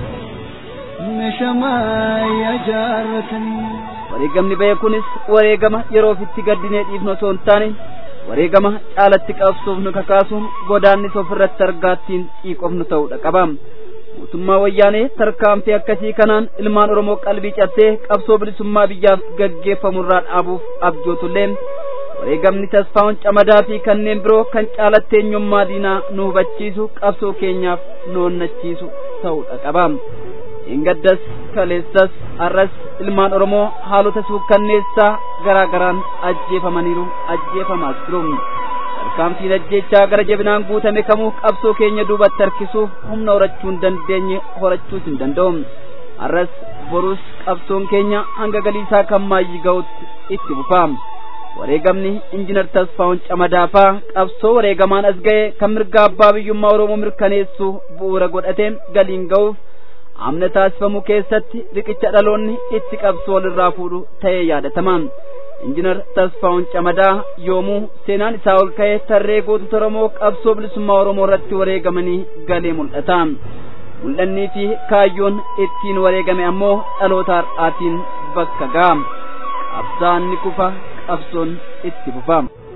meeshamaa jaarratanii. wareegamni ba'e kunis wareegama yeroo ofitti gaddinee dhiifnu osoo hin taane wareegama caalatti qabsuuf nu kakaasu godaannis ofirratti argaattiin xiiqofnu ta'uudha qaba. mootummaa wayyaanee tarkaanfii akkasii kanaan ilmaan oromoo qalbii cabsee qabsoo bilisummaa biyyaaf gaggeeffamurraa dhaabuuf abjootullee wareegamni tasfaa'un camadaa fi kanneen biroo kan caalatti eenyummaa diinaa nu hubachiisu qabsoo keenyaaf nu onnachiisu ta'uudha qaba. Ingaddas kaleessas har'as ilmaan oromoo haalota suukkanneessaa garaa garaan ajjeefamaniiru ajjeefamaas jiru. tarkaanfiin ajjechaa gara jabinaan guutame kamuu qabsoo keenya duubatti harkisuuf humna horachuu hin dandeenye horachuus hin danda'u har'as borus qabsoon keenya hanga galiisaa kan maayyii ga'utti itti fufa wareegamni injinar tasfaa'un camadaafaa qabsoo wareegamaan as ga'e kan mirga abbaa biyyummaa oromoo mirkaneessu bu'uura godhate galiin ga'uuf amna taasifamu keessatti riqicha dhaloonni itti qabsoo walirraa fuudhu ta'ee yaadatama injinar tasfaa'un camadaa yoomuu seenaan isaa ol ka'ee tarree gootota oromoo qabsoo bilisummaa oromoo irratti wareegamanii galee mul'ata mul'annii fi kaayyoon ittiin wareegame ammoo dhaloota har'aatiin bakka ga'a qabsaan ni kufa qabsoon itti fufa.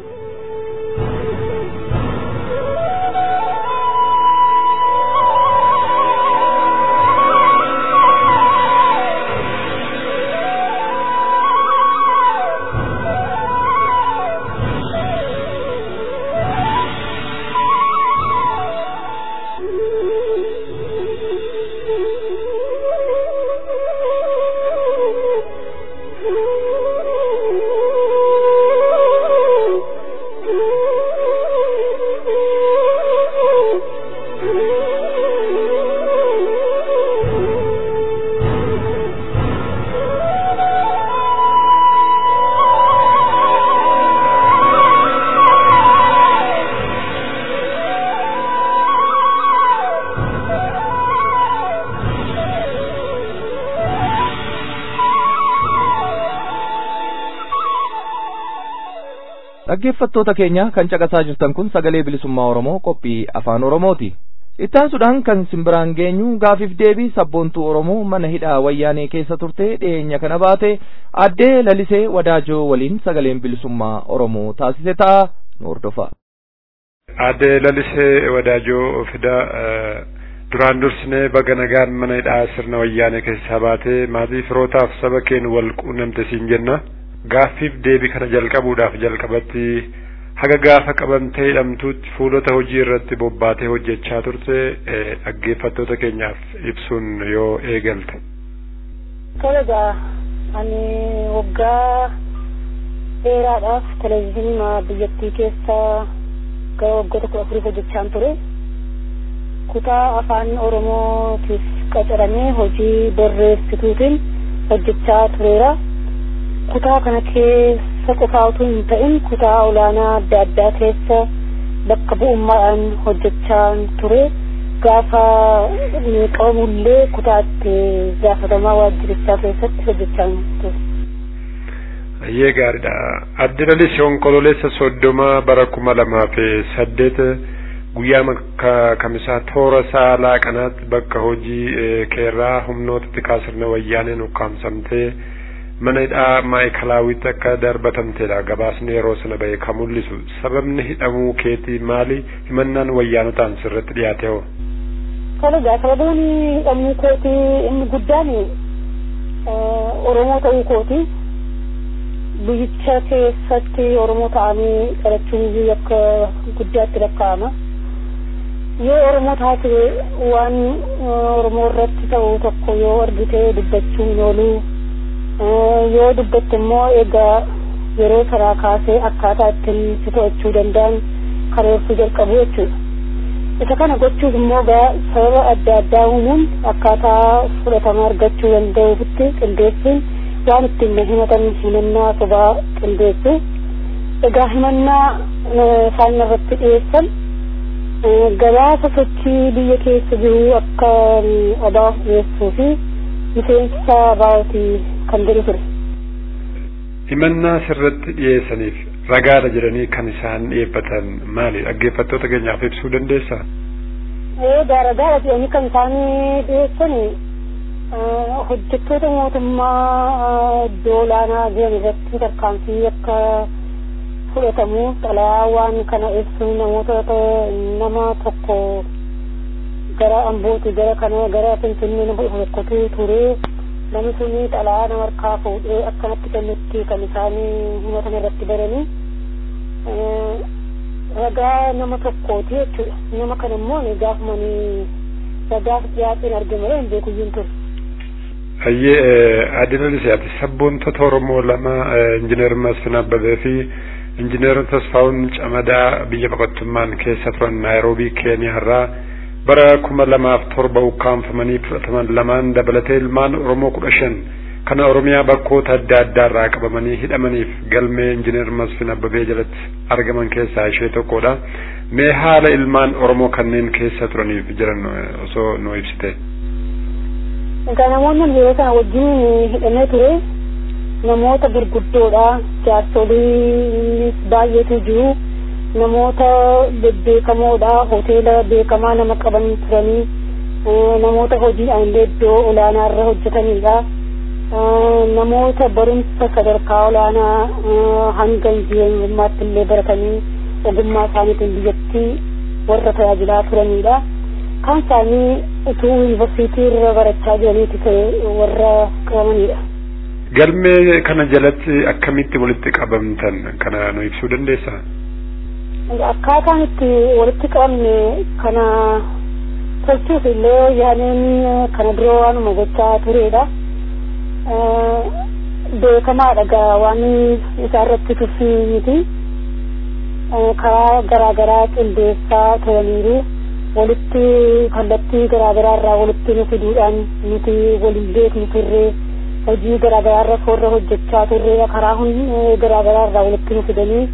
dhaggeeffattoota keenya kan caqasaa jirtan kun sagalee bilisummaa oromoo qophii afaan oromooti ittaansuudhaan kan simbiraan geenyu gaafiif deebii sabboontuu oromoo mana hidhaa wayyaanee keessa turte dhiyeenya kana baate addee lalisee wadaajoo waliin sagaleen bilisummaa oromoo taasise ta'a nu hordofa. addee lalisee wadaajoo fida duraan dursinee baga nagaan mana hidhaa sirna wayyaanee keessaa baatee maatii firootaaf saba keen wal quunnamte siin jenna. gaaffiif deebii kana jalqabuudhaaf jalqabatti haga gaafa qabamtee hidhamtuutti fuulota hojii irratti bobbaatee hojjechaa turte dhaggeeffattoota keenyaaf ibsuun yoo eegalte. Kabaja ani waggaa dheeraadhaaf televezyiinii biyyattii keessa gara waggoota kudha afurii hojjechaan ture. Kutaa afaan Oromootiif qacaramee hojii barreessituutiin hojjechaa tureera. kutaa kana keessa qofaa utuu hin ta'in kutaa olaanaa adda addaa keessa bakka bu'ummaadhaan hojjechaa ture gaafa qabamullee kutaa itti gaafatamaa waajjirichaa keessatti hojjechaa ture. Ayyee gaariidha. Adde Laliis onkololeessa soddoma bara kuma lamaa fi saddeet guyyaa kamisaa toora saalaa kanaatti bakka hojii keerraa humnoota xiqqaa sirna wayyaaneen ukkaamsamtee mana hidhaa maayikalaawwitti akka darbatamtedha gabaasni yeroo sana bahe kan mul'isu sababni hidhamuu keetii maali himannaan wayyaanotaan sirratti dhiyaate hoo kabaja sababiin hidhamuu kootii inni guddaan oromoo ta'uu kooti biyyicha keessatti oromoo ta'anii dhalachuun akka guddaatti lakkaa'ama yoo oromoo taate waan oromoo irratti ta'u tokko yoo argite dubbachuun ooluu yoo dubbatte immoo egaa yeroo saraa kaasee akkaataa ittiin si to'achuu danda'an karoorfuu jalqabu jechuudha. Isa kana gochuuf immoo gaa sababa adda addaa uumuun akkaataa fudhatama argachuu danda'uufitti qindeessuun waan ittiin na himatan himannaa sobaa qindeessu. Egaa himannaa isaan irratti dhiyeessan gabaasa sochii biyya keessa jiru akka odaaf dhiyeessuu fi miseensa baa'otii kan jedhu ture. himannaa sirratti dhiyeessaniif ragaadha jedhanii kan isaan dhiyeeffatan maali dhaggeeffattoota keenyaaf ibsuu dandeessaa? Eegaa ragaadha jedhanii kan isaan dhiyeessan hojjettoota mootummaa iddoo olaanaa jiran irratti tarkaanfii akka fudhatamu xalayaa waan kana ibsu namoota nama tokko gara ambooti gara kana gara finfinnee nama tokkotu ture namni suni xalayaa nama harkaa fuudhee akkanatti kennutti kan isaan himatan irratti baranii ragaa nama tokkooti jechuudha nama kana immoo gaafumanii ragaaf dhiyaateen argamanii hin beekuyyuun ture. Ayyee Aadina Lisiyaati sabboontota Oromoo lama injiinar Masfin Abbabee fi injiinar Tasfaa'uun Camadaa biyya baqattummaan keessa turan Naayiroobii Keeniyaa irraa bara kuma lamaaf torba ukkaanfamanii fudhataman lamaan dabalatee ilmaan Oromoo kudha shan kana Oromiyaa bakkoota adda addaa irraa qabamanii hidhamaniif galmee injiinar Masfin Abbabee jalatti argaman keessaa ishee tokkodha. Mee haala ilmaan Oromoo kanneen keessa turaniif jiran osoo nu ibsite. Egaa namoonni yeroo sana wajjin hidhamee ture namoota gurguddoodha jaarsolii baay'eetu jiru namoota bebbeekamoodha hoteela beekamaa nama qaban turanii namoota hojiidhaan illee iddoo olaanaa irra hojjetanidha namoota barumsa sadarkaa olaanaa hanga injiinarummaatti illee baratanii ogummaa isaaniitiin biyyattii warra tajaajilaa turanidha kan isaanii utuu yuunivarsiitii irra barachaa jiraniiti ta'e warra qabamanidha. galmee kana jalatti akkamitti walitti qabamtan kana nu ibsuu dandeessaa? Akkaataan itti walitti qabamne kana tolchuuf illee yaadeen kana dura waanuma gochaa turedha. Beekamaadha gaa waan isaa irratti tuffii miti. Karaa garaagaraa qindeessaa turaniiru. Walitti kallattii garaagaraa irraa walitti nu fiduudhaan nuti waliin beeknu turre. hojii garaagaraa irra soorra hojjechaa turre karaa garaagaraa irraa walitti nu fidanii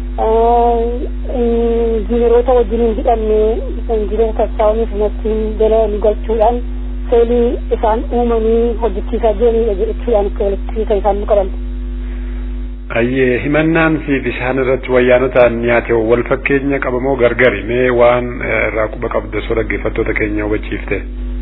injiineroota wajjin hin hidhanne injiineroota taasisaawwaniif nasiin jala nu galchuudhaan seelii isaan uumanii hojjechiisaa jiranidha jechuudhaan akka walitti kan isaan nu qaban. Ayyee himannaan siif isaan irratti wayyaanotaan nyaate wal fakkeenya qabamoo gargari mee waan irraa quba qabdu osoo dhaggeeffattoota keenya hubachiifte.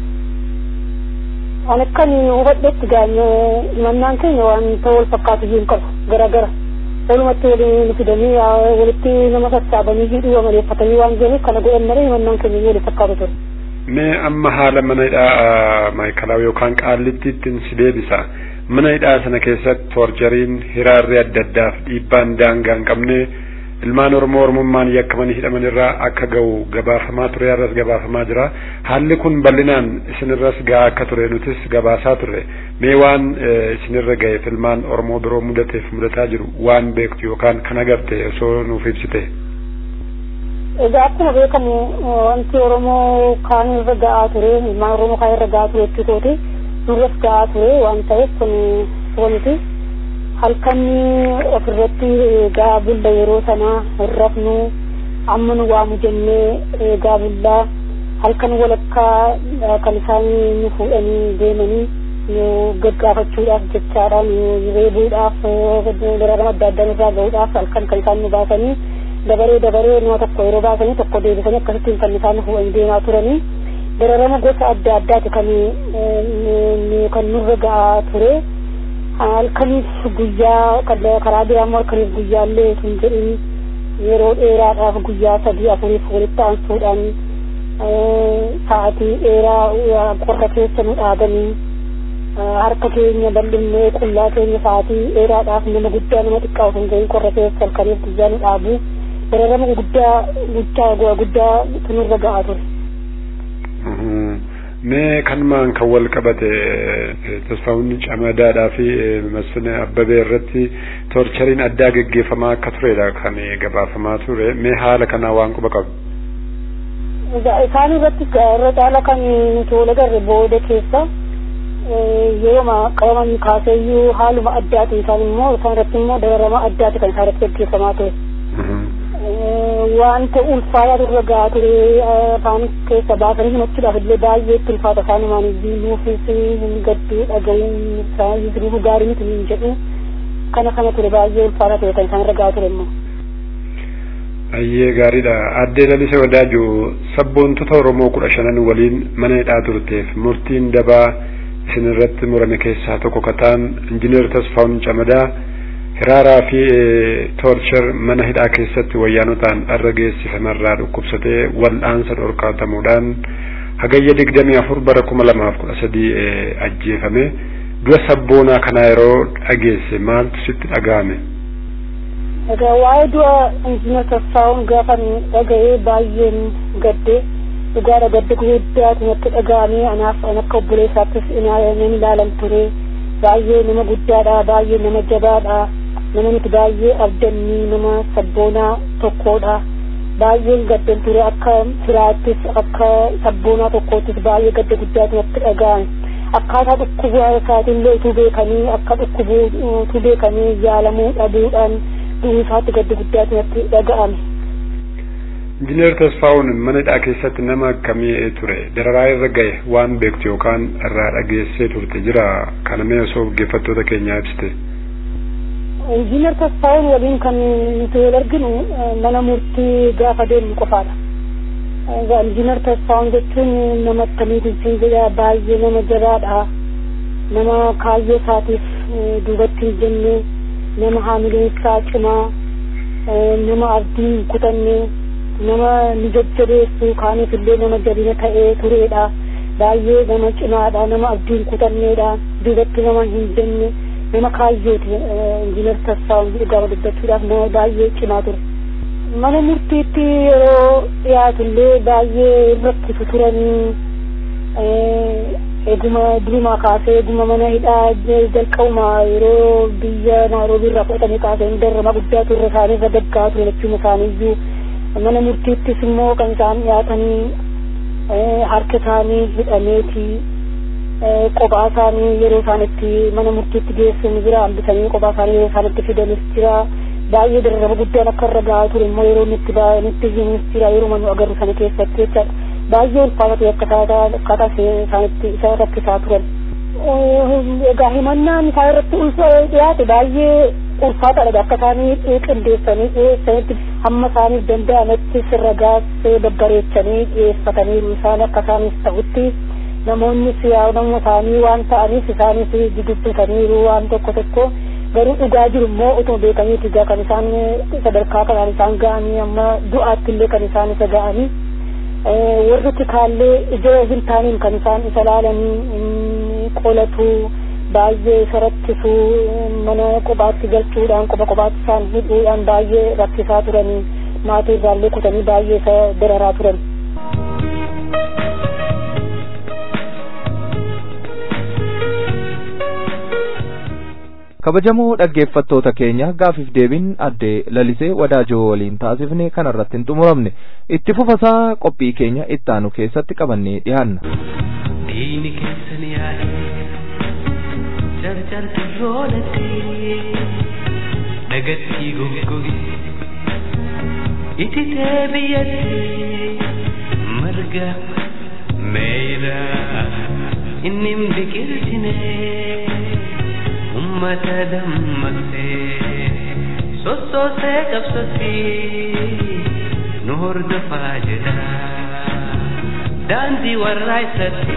Ani akkan hubadhetti gaanye himannaan keenya wanta wal fakkaatu hin qabu garagara. Walumatti waliin fidanii walitti nama sassaabanii hidhuu amaleeffatanii waan jiraniif kana godhan malee himannaan keenya wal fakkaatu ture. Mee amma haala mana hidhaa maayikalaawaa yookaan qaallittiitti si deebisa. Mana hidhaa sana keessatti toorjariin hiraarri adda addaaf dhiibbaan daangaa hin qabne ilmaan oromoo oromummaan yakkamanii hidhaman irraa akka ga'u gabaafamaa ture irras gabaafamaa jira haalli kun bal'inaan isinirras ga'aa akka ture nutis gabaasaa ture mee waan isinirra ga'eef ilmaan oromoo biroo mudateef mudataa jiru waan beektu yookaan kan agarte osoo nuuf ibsite. Egaa akkuma beekamu wanti oromoo kaan irra ga'aa ture ilmaan oromoo kaan irra ga'aa ture jechuutooti nurras ga'aa ture waan ta'eef kun wanti. halkan ofirratti eegaa bulla yeroo sana hin rafnu amma nu waamu jennee eegaa bullaa halkan walakkaa kan isaan nu fuudhanii deemanii nu gaggaafachuudhaaf jechaadha nu reebuudhaaf dararama adda addaa nurraa ga'uudhaaf halkan kan isaan nu baasanii dabaree dabaree nama tokko yeroo baasanii tokko deebisanii akkasittiin kan isaan nu fuudhanii deemaa turanii dararama gosa adda addaati kan kan nurra ga'aa ture. halkaniif guyyaa karaa biraamoo halkaniif guyyaallee hin jedhin yeroo dheeraadhaaf guyyaa sadii afuriif walitti aansuudhaan sa'atii dheeraa qorra keessa nu dhaabanii harka keenya bal'innee qullaa keenya sa'atii dheeraadhaaf nama guddaa nama xiqqaa osoo hin gahin qorra keessa halkaniif guyyaa nu dhaabu dararama guddaa guddaa guddaa tunurra ga'aa ture. mee kanumaan kan wal qabate tasfaawunni camadaadhaa fi masfina abbabee irratti toorchariin addaa geggeeffamaa akka turedha kan gabaafamaa ture mee haala kanaa waan quba qabu. Isaan irratti irra caala kan nuti wal agarre booda keessa yeroo qabaman kaaseeyyuu haaluma addaati isaan immoo isaan irratti immoo dararama addaati kan isaan irratti geggeeffamaa ture. wanta ulfaataa turre gaa ture afaan keessa baasanii himachuudhaaf illee baay'ee itti ulfaata isaanumaan nuufis hin gadduu dhaga'uun isaanii gaarii miti hin jedhu kana kana ture baay'ee ulfaataa ture kan isaan irra gaa ture immoo. Ayyee gaariidha. Addee Lalisee Wadaaju sabboontota Oromoo kudha shanan waliin mana hidhaa turteef murtiin dabaa isin irratti murame keessaa tokko kataan injiinar Tasfaawun Camadaa hiraaraa fi toorchar mana hidhaa keessatti wayyaanotaan dharra geessifamerraa dhukkubsatee wal'aansa dhorkaatamuudhaan hagayya digdamii afur bara kuma lamaaf kudha sadii ajjeefame du'a sabboonaa kanaa yeroo dhageesse maaltu sitti dhaga'ame. Egaa waa'ee du'a injiinar Tasfaawun gaafan dhaga'ee baay'een gadde dhugaadha gadda guddaatu natti dhaga'ame anaaf an akka obboleessaattis nan ilaalan ture baay'ee nama guddaadha baay'ee nama jabaadha. nama nuti baay'ee abdannii nama sabboonaa tokkodha baay'een gaddan ture akka firaattis akka sabboonaa tokkoottis baay'ee gadda guddaatu natti dhaga'ame akkaataa dhukkuba isaatiillee utuu beekanii akka dhukkubuu utuu beekanii yaalamuu dhabuudhaan du'uu isaatti gadda guddaatu natti dhaga'ame. Injiinar Tasfaa'uun mana hidhaa keessatti nama akkamii ture dararaa irra gahe waan beektu yookaan irraa dhageessee turte jira kana mee osoo dhaggeeffattoota keenyaa ibsite. Injiinar Tasfaa'uun waliin kan nuti wal arginu mana murtii gaafa deemnu qofaadha. Injiinar Tasfaa'uun jechuun nama akkamiitiin siin jedhaa baay'ee nama jabaadha. Nama kaayyoo isaatiif duubatti hin jenne nama haamileen isaa cimaa nama abdii hin kutanne nama ni jajjabeessu kaaniif illee nama jabina ta'ee tureedha baay'ee nama cimaadha nama abdii hin kutanneedha duubatti nama hin jenne nama kaayyooti injiinar Tasfaa'uun dhugaa dubbachuudhaaf nama baay'ee cimaa ture. Mana murtiitti yeroo dhiyaatu illee baay'ee rakkisu turanii eeguma durumaa kaasee eeguma mana hidhaa jalqabuma yeroo biyya naaroobii irraa fudhatanii kaasee darrama guddaa turre isaanii irra daggaa ture jechuun isaaniiyyuu mana murtiittis immoo kan isaan dhiyaatanii harka isaanii hidhameeti kophaa isaanii yeroo isaan itti mana murtiitti geessan jira hambisanii kophaa isaanii yeroo isaan itti fidanis jira baay'ee darrama guddaan akka irra gahaa ture immoo yeroo inni itti baay'anitti himus jira yeroo manu agarru sana keessatti jechaadha. baay'ee ulfaata akkaataa akkaataa isaanitti isa rakkisaa turan. Egaa himannaan isaa irratti dhiyaate baay'ee ulfaataadha akka isaanii qindeessanii dhiyeessanitti hamma isaaniif danda'ametti sirragaas babbareechanii dhiyeeffataniiru isaan akka isaaniif ta'utti namoonni siyaa nama isaanii waan ta'aniif isaanis dudubbataniiru waan tokko tokko garuu dhugaa jiru immoo utuma beekaniiti egaa kan isaan sadarkaa kanaan isaan ga'anii amma du'aatti illee kan isaan isa ga'anii. warri tikaallee ija hin taaniin kan isaan isa laalanii qolatu baay'ee isa rakkisu mana kophaatti galchuudhaan kopha kophaatti isaan hidhuudhaan baay'ee rakkisaa turanii maatii irraallee kutanii baay'ee isa dararaa turan. kabajamoo dhaggeeffattoota keenya gaafiif deebiin addee lalisee wadaajoo waliin taasifne kanarratti hin xumuramne itti fufasaa qophii keenya ittaanu keessatti qabannee dhiyaanna. Diini keessan yaa'ee carcarti roolatti dhagattii goggoge ititee biyyatti marga meeyra inni hin biqilchine. ummata dammaqsee sossoosee qabsatti nu hordofaa jedha daandii warraa isatti.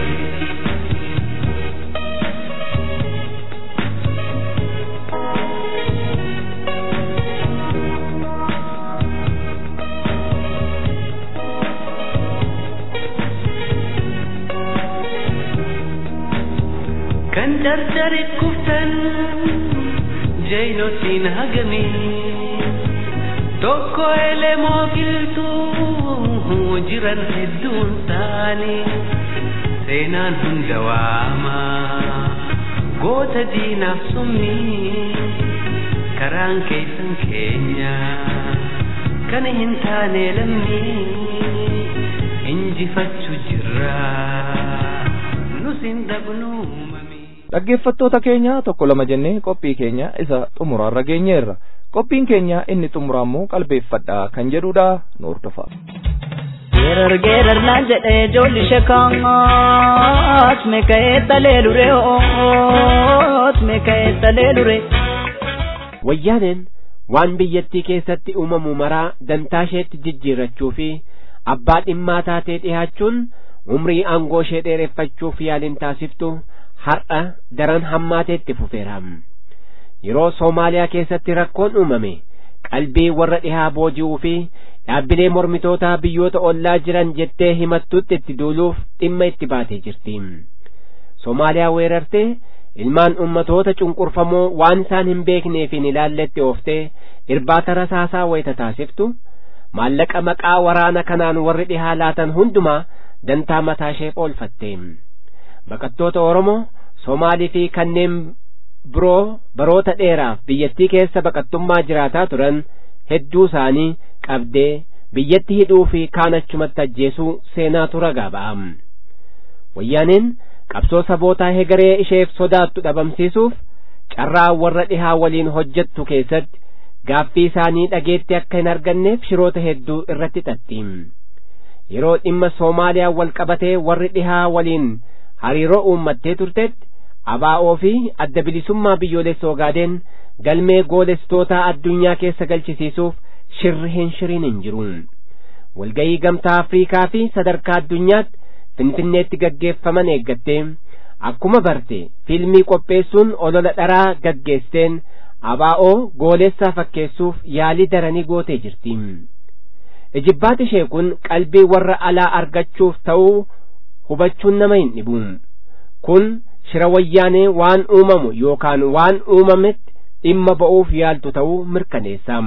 kan dardari kuftan jeynotiin hagamii tokko elemoo giltuu jiran hedduun isaanii seenaan hunda waama goota diinaaf summii karaan keessan keenya kan hin taane lammii injifachuu jirra nus hin dhabnuu dhaggeeffattoota keenya tokko lama jennee qophii keenya isa xumuraarra geenyeerra qophiin keenya inni xumuraammoo qalbeeffadhaa kan jedhudha nu hordofaa. Geerar geerar naan jedhee ijoolli shekaas meeka'ee talee lure oot meeka'ee talee lure. Wayyaaneen waan biyyattii keessatti uumamu maraa dantaa isheetti jijjiirrachuu fi abbaa dhimmaa taatee dhihaachuun umrii aangoo ishee dheereffachuuf yaaliin taasiftu har'a daran hammaateetti fufeera. Yeroo Soomaaliyaa keessatti rakkoon uumame qalbii warra dhihaa booji'uu fi dhaabbilee mormitootaa biyyoota ollaa jiran jettee himattutti itti duuluuf dhimma itti baatee jirti. Soomaaliyaa weerartee ilmaan ummatoota cunqurfamoo waan isaan hin beekneef hin ilaalletti ooftee irbaata rasaasaa wayita taasiftu maallaqa maqaa waraana kanaan warri dhihaa laatan hundumaa dantaa mataa ishee oolfatte. baqattoota Oromoo, Somaalii fi kanneen biroo baroota dheeraaf biyyattii keessa baqattummaa jiraataa turan hedduu isaanii qabdee biyyatti hidhuu fi kaan achumatti ajjeesuu seenaatu ragaa ba'a. Wayyaaneen qabsoo sabootaa hegaree isheef sodaattu dhabamsiisuuf carraa warra dhihaa waliin hojjettu keessatti gaaffii isaanii dhageetti akka hin arganneef shiroota hedduu irratti xaxxi yeroo dhimma soomaaliyaa wal qabatee warri dhihaa waliin hariiroo uummattee turtetti abaa'oo fi adda bilisummaa biyyoolessa ogaadeen galmee goolestootaa addunyaa keessa galchisiisuuf shirri hin shiriin hin jiru walgayii gamtaa afriikaa fi sadarkaa addunyaatti finfinneetti gaggeeffaman eeggattee akkuma barte fiilmii qopheessuun olola dharaa gaggeessteen abaa'oo goolessaa fakkeessuuf yaalii daranii gootee jirti ijibbaati ishee kun qalbii warra alaa argachuuf ta'uu hubachuun nama hin dhibu kun shira wayyaanee waan uumamu yookaan waan uumametti dhimma ba'uuf yaaltu ta'uu mirkaneessa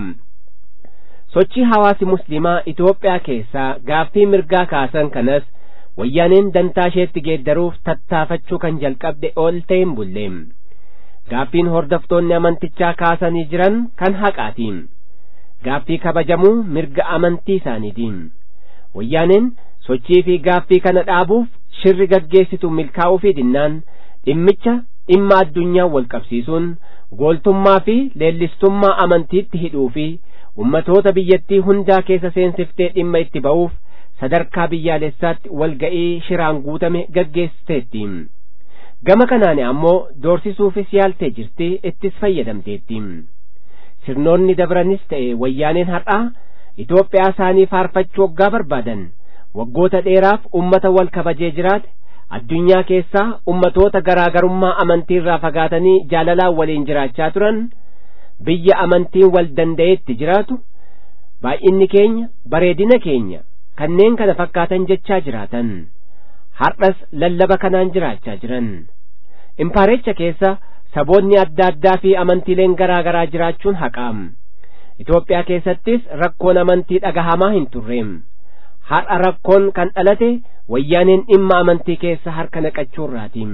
sochii hawaasi muslimaa Itoophiyaa keessaa gaaffii mirgaa kaasan kanas wayyaaneen dantaa isheetti geeddaruuf tattaafachuu kan jalqabde ol ta'een bulle gaaffiin hordoftoonni amantichaa kaasanii jiran kan haqaatiin gaaffii kabajamuu mirga amantii isaaniitiin wayyaaneen sochii fi gaaffii kana dhaabuuf shirri gaggeessitu milkaa'uu fi dinnaan dhimmicha dhimma addunyaa wal qabsiisuun gooltummaa fi leellistummaa amantiitti hidhuu fi ummatoota biyyattii hundaa keessa seensiftee dhimma itti ba'uuf sadarkaa biyyaalessaatti walga'ii shiraan guutame gaggeessiteetti gama kanaan ammoo doorsisuufis yaaltee jirti ittis fayyadamteetti sirnoonni dabranis ta'e wayyaaneen har'aa Itoophiyaa isaanii faarfachuu waggaa barbaadan waggoota dheeraaf ummata wal kabajee jiraate addunyaa keessaa ummatoota garaagarummaa amantiirraa fagaatanii jaalalaan waliin jiraachaa turan biyya amantiin wal danda'etti jiraatu baay'inni keenya bareedina keenya kanneen kana fakkaatan jechaa jiraatan har'as lallaba kanaan jiraachaa jiran impaarecha keessa saboonni adda addaa fi amantiileen garaa garaa jiraachuun haqaam Itoophiyaa keessattis rakkoon amantii dhagahamaa hin turreem har'a rakkoon kan dhalate wayyaaneen dhimma amantii keessa harka naqachuurraatiin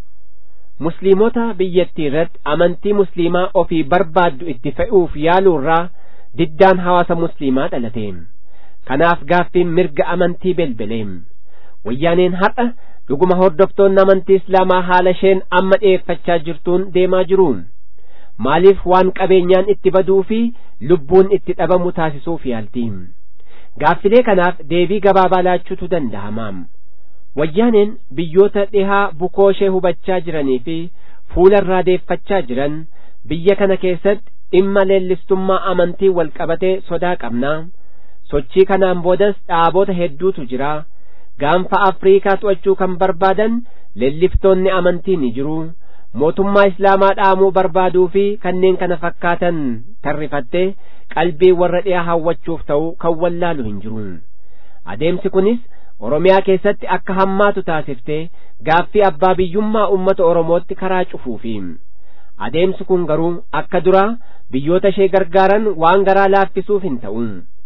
musliimota biyyattii irratti amantii musliimaa ofii barbaaddu itti fe'uuf yaaluurraa diddaan hawaasa musliimaa dhalate kanaaf gaaffiin mirga amantii belbeleem wayyaaneen har'a dhuguma hordoftoonni amantii islaamaa haala isheen amma dhi'eeffachaa jirtuun deemaa jiru maaliif waan qabeenyaan itti baduu fi lubbuun itti dhabamu taasisuuf yaalti gaaffilee kanaaf deebii gabaabaa laachuutu danda'amaam wayyaaneen biyyoota dhihaa bukoo ishee hubachaa jiranii fi fuula irraa deeffachaa jiran biyya kana keessatti dhimma leellistummaa amantii wal qabatee sodaa qabnaa sochii kanaan boodas dhaabota hedduutu jira gaanfa afriikaa to'achuu kan barbaadan leelliftoonni amantii ni jiru mootummaa islaamaa dhaamuu barbaaduu fi kanneen kana fakkaatan tarrifattee qalbii warra dhiyaa hawwachuuf ta'u kan wallaalu hin jiru adeemsi kunis oromiyaa keessatti akka hammaatu taasiftee gaaffii abbaa biyyummaa ummata oromootti karaa cufuufi adeemsi kun garuu akka duraa biyyoota ishee gargaaran waan garaa laaffisuuf hin ta'u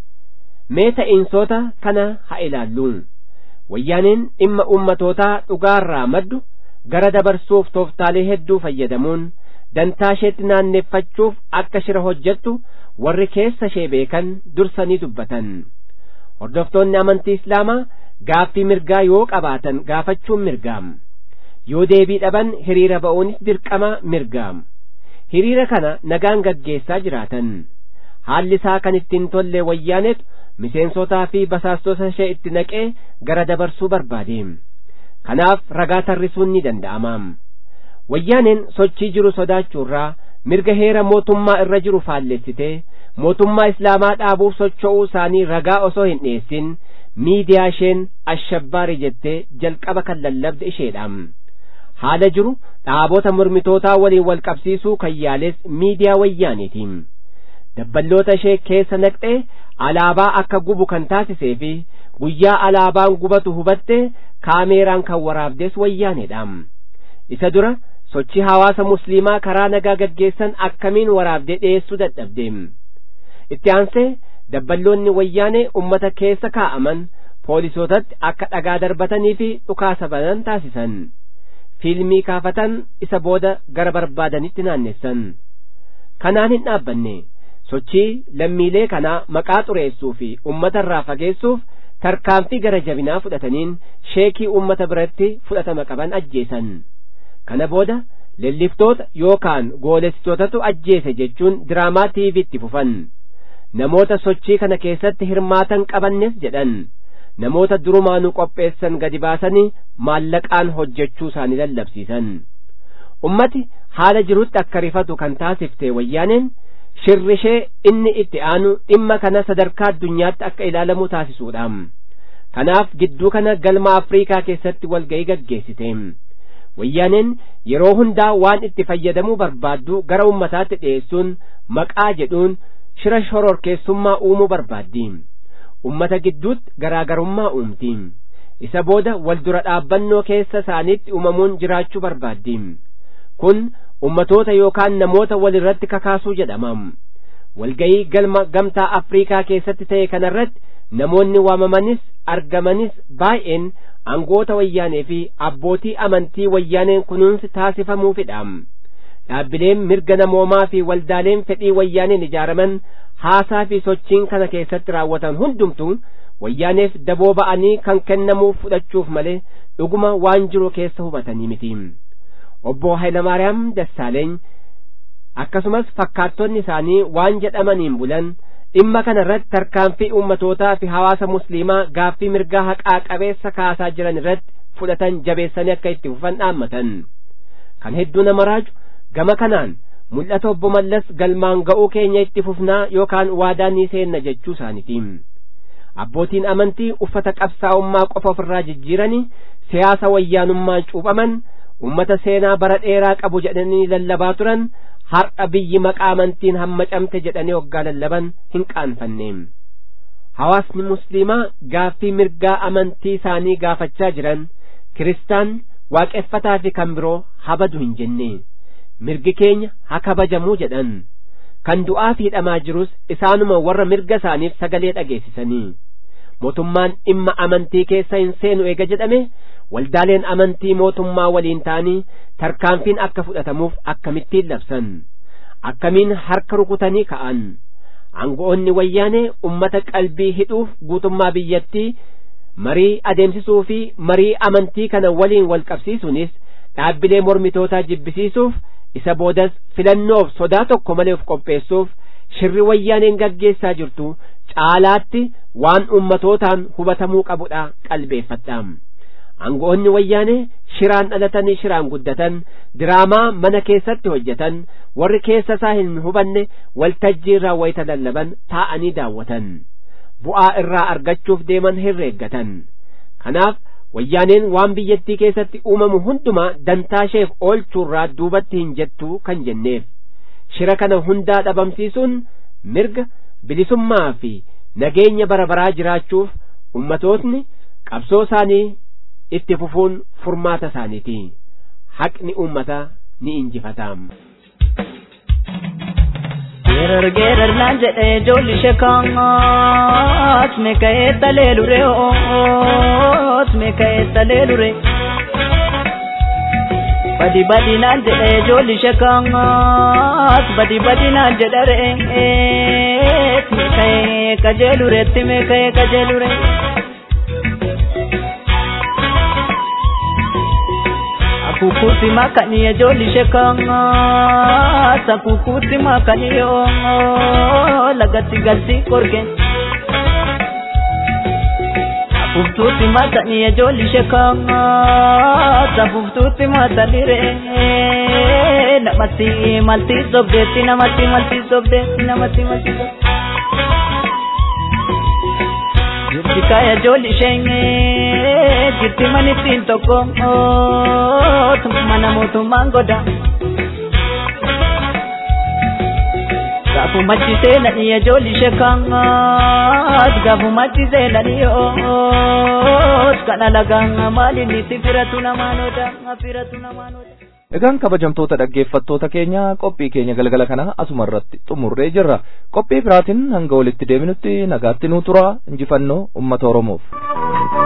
mee ta'iinsoota kana haa ilaallu wayyaaneen dhimma ummatootaa dhugaarraa maddu gara dabarsuuf tooftaalee hedduu fayyadamuun dantaa isheetti naanneeffachuuf akka shira hojjettu warri keessa ishee beekan dursanii dubbatan hordoftoonni amantii islaamaa gaaffii mirgaa yoo qabaatan gaafachuun mirgaam yoo deebii dhaban hiriira ba'uunis dirqama mirgaam hiriira kana nagaan gaggeessaa jiraatan haalli isaa kan ittiin tolle wayyaanetu miseensotaa fi basaastota ishee itti naqee gara dabarsuu barbaade kanaaf ragaa tarrisuun ni danda'amaam wayyaaneen sochii jiru sodaachuurraa mirga heera mootummaa irra jiru faallessitee mootummaa islaamaa dhaabuuf socho'uu isaanii ragaa osoo hin dhiyeessin miidiyaa isheen ashabbaari jettee jalqaba kan lallabde isheedhaam haala jiru dhaabota mormitootaa waliin wal qabsiisuu kan yaales miidiyaa wayyaaniitiin dabballoota ishee keessa naqxee alaabaa akka gubu kan taasisee fi guyyaa alaabaan gubatu hubatte kaameeraan kan waraabdes wayyaaneedhaam isa dura sochii hawaasa musliimaa karaa nagaa gaggeessan akkamiin waraabdee dhiyeessuu dadhabdeem itti aansee dabballoonni wayyaanee ummata keessa kaa'aman poolisootatti akka dhagaa darbatanii fi dhukaasa banan taasisan fiilmii kaafatan isa booda gara barbaadanitti naannessan kanaan hin dhaabbanne sochii lammiilee kanaa maqaa xureessuu fi ummata irraa fageessuuf tarkaanfii gara jabinaa fudhataniin sheekii ummata biratti fudhatama qaban ajjeesan kana booda lelliftoota yookaan goolessitootatu ajjeese jechuun diraamaa tiiviitti fufan namoota sochii kana keessatti hirmaatan qabannes jedhan namoota durumaanuu qopheessan gadi baasanii maallaqaan hojjechuu isaanii lallabsiisan ummati haala jirutti akka rifatu kan taasifte wayyaaneen shirrishee inni itti aanu dhimma kana sadarkaa addunyaatti akka ilaalamu taasisuudha kanaaf gidduu kana galma afriikaa keessatti walga'ii gaggeessite wayyaaneen yeroo hundaa waan itti fayyadamuu barbaaddu gara ummataatti dhi'eessuun maqaa jedhuun shira shororkeessummaa uumuu barbaaddi ummata gidduutti garaagarummaa uumti isa booda wal dura dhaabbannoo keessa isaaniitti uumamuun jiraachuu barbaaddi kun ummatoota yookaan namoota wal irratti kakaasuu jedhama walga'ii galma gamtaa afriikaa keessatti ta'e kanarratti namoonni waamamanis argamanis baay'een angoota wayyaanee fi abbootii amantii wayyaaneen kunuunsi taasifamuufidha dhaabbileen mirga namoomaa fi waldaaleen fedhii wayyaaneen ijaaraman haasaa fi sochiin kana keessatti raawwatan hundumtu wayyaaneef daboo ba'anii kan kennamuuf fudhachuuf malee dhuguma waan jiru keessa hubatanii miti obbo Hayilamaariyaam Dassaaleeny akkasumas fakkaattonni isaanii waan jedhamaniin bulan dhimma kana irratti tarkaanfii ummatootaa fi hawaasa musliimaa gaaffii mirgaa haqaa qabeessa kaasaa jiran irratti fudhatan jabeessanii akka itti fufan dhaammatan kan hedduu nama raaju gama kanaan mul'ata obbo Mallas galmaan ga'uu keenya itti fufnaa yookaan waadaa ni seenna jechuu isaaniiti abbootiin amantii uffata qabsaa'ummaa qofa ofirraa jijjiiranii siyaasa wayyaanummaan cuuphaman ummata seenaa bara dheeraa qabu jedhanii lallabaa turan har'a biyyi maqaa amantiin hammacamte jedhanii waggaa lallaban hin qaanfanne hawaasni musliimaa gaaffii mirgaa amantii isaanii gaafachaa jiran kiristaan waaqeffataa fi kan biroo habadu hin jenne mirgi keenya haa kabajamuu jedhan kan du'aa fi hidhamaa jirus isaanuma warra mirga isaaniif sagalee dhageessisanii mootummaan dhimma amantii keessa hin seenu eega jedhame waldaaleen amantii mootummaa waliin ta'anii tarkaanfiin akka fudhatamuuf akkamittiin labsan akkamiin harka rukutanii ka'an aangoonni wayyaanee ummata qalbii hidhuuf guutummaa biyyattii marii adeemsisuu fi marii amantii kana waliin wal qabsiisuunis dhaabbilee mormitootaa jibbisiisuuf isa boodas filannoof sodaa tokko malee of qopheessuuf shirri wayyaaneen gaggeessaa jirtu caalaatti waan ummatootaan hubatamuu qabudha qalbeeffadha aangoonni wayyaanee shiraan dhalatanii shiraan guddatan diraamaa mana keessatti hojjetan warri keessa isaa hin hubanne waltajjii irraa wayita lallaban taa'anii daawwatan bu'aa irraa argachuuf deeman herreeggatan kanaaf wayyaaneen waan biyyattii keessatti uumamu hundumaa dantaa isheef oolchuurraa duubatti hin jettu kan jenneef shira kana hundaa dhabamsiisuun mirga bilisummaa fi nageenya bara baraa jiraachuuf ummatootni qabsoo isaanii itti fufuun furmaata isaaniiti haqni ummata ni injifataam geerar geerar naan jedhe ijoolli ishee kaat meeka'ee talee lure oot meeka'ee talee lure badi badi naan jedhe ijoolli ishee kaat badi badi naan jedhe re'eet meeka'ee qajeelureetti meeka'ee qajeelure. kukuti makani ejoli shekanga sa kukuti makani yo lagati gati korge Fuftuuti matani ejoli shekanga sa fuftuuti matani re namatti malti sobdeetti namatti malti sobdeetti namatti malti sobdeetti Jirti kaya joli shenge jirti manittiin tokko mana mootummaan goda. Gaafu machi seenanii ijoolli ishee kaangaas gaafu machi seenanii oot kana lagaan maaliin itti firatu namaan oda firatu namaan oda. Egaan kabajamtoota dhaggeeffattoota keenya qophii keenya galgala kana asuma irratti xumurree jirra. Qophii biraatiin hanga walitti deebinutti nagaatti nuu tura injifannoo uummata Oromoof.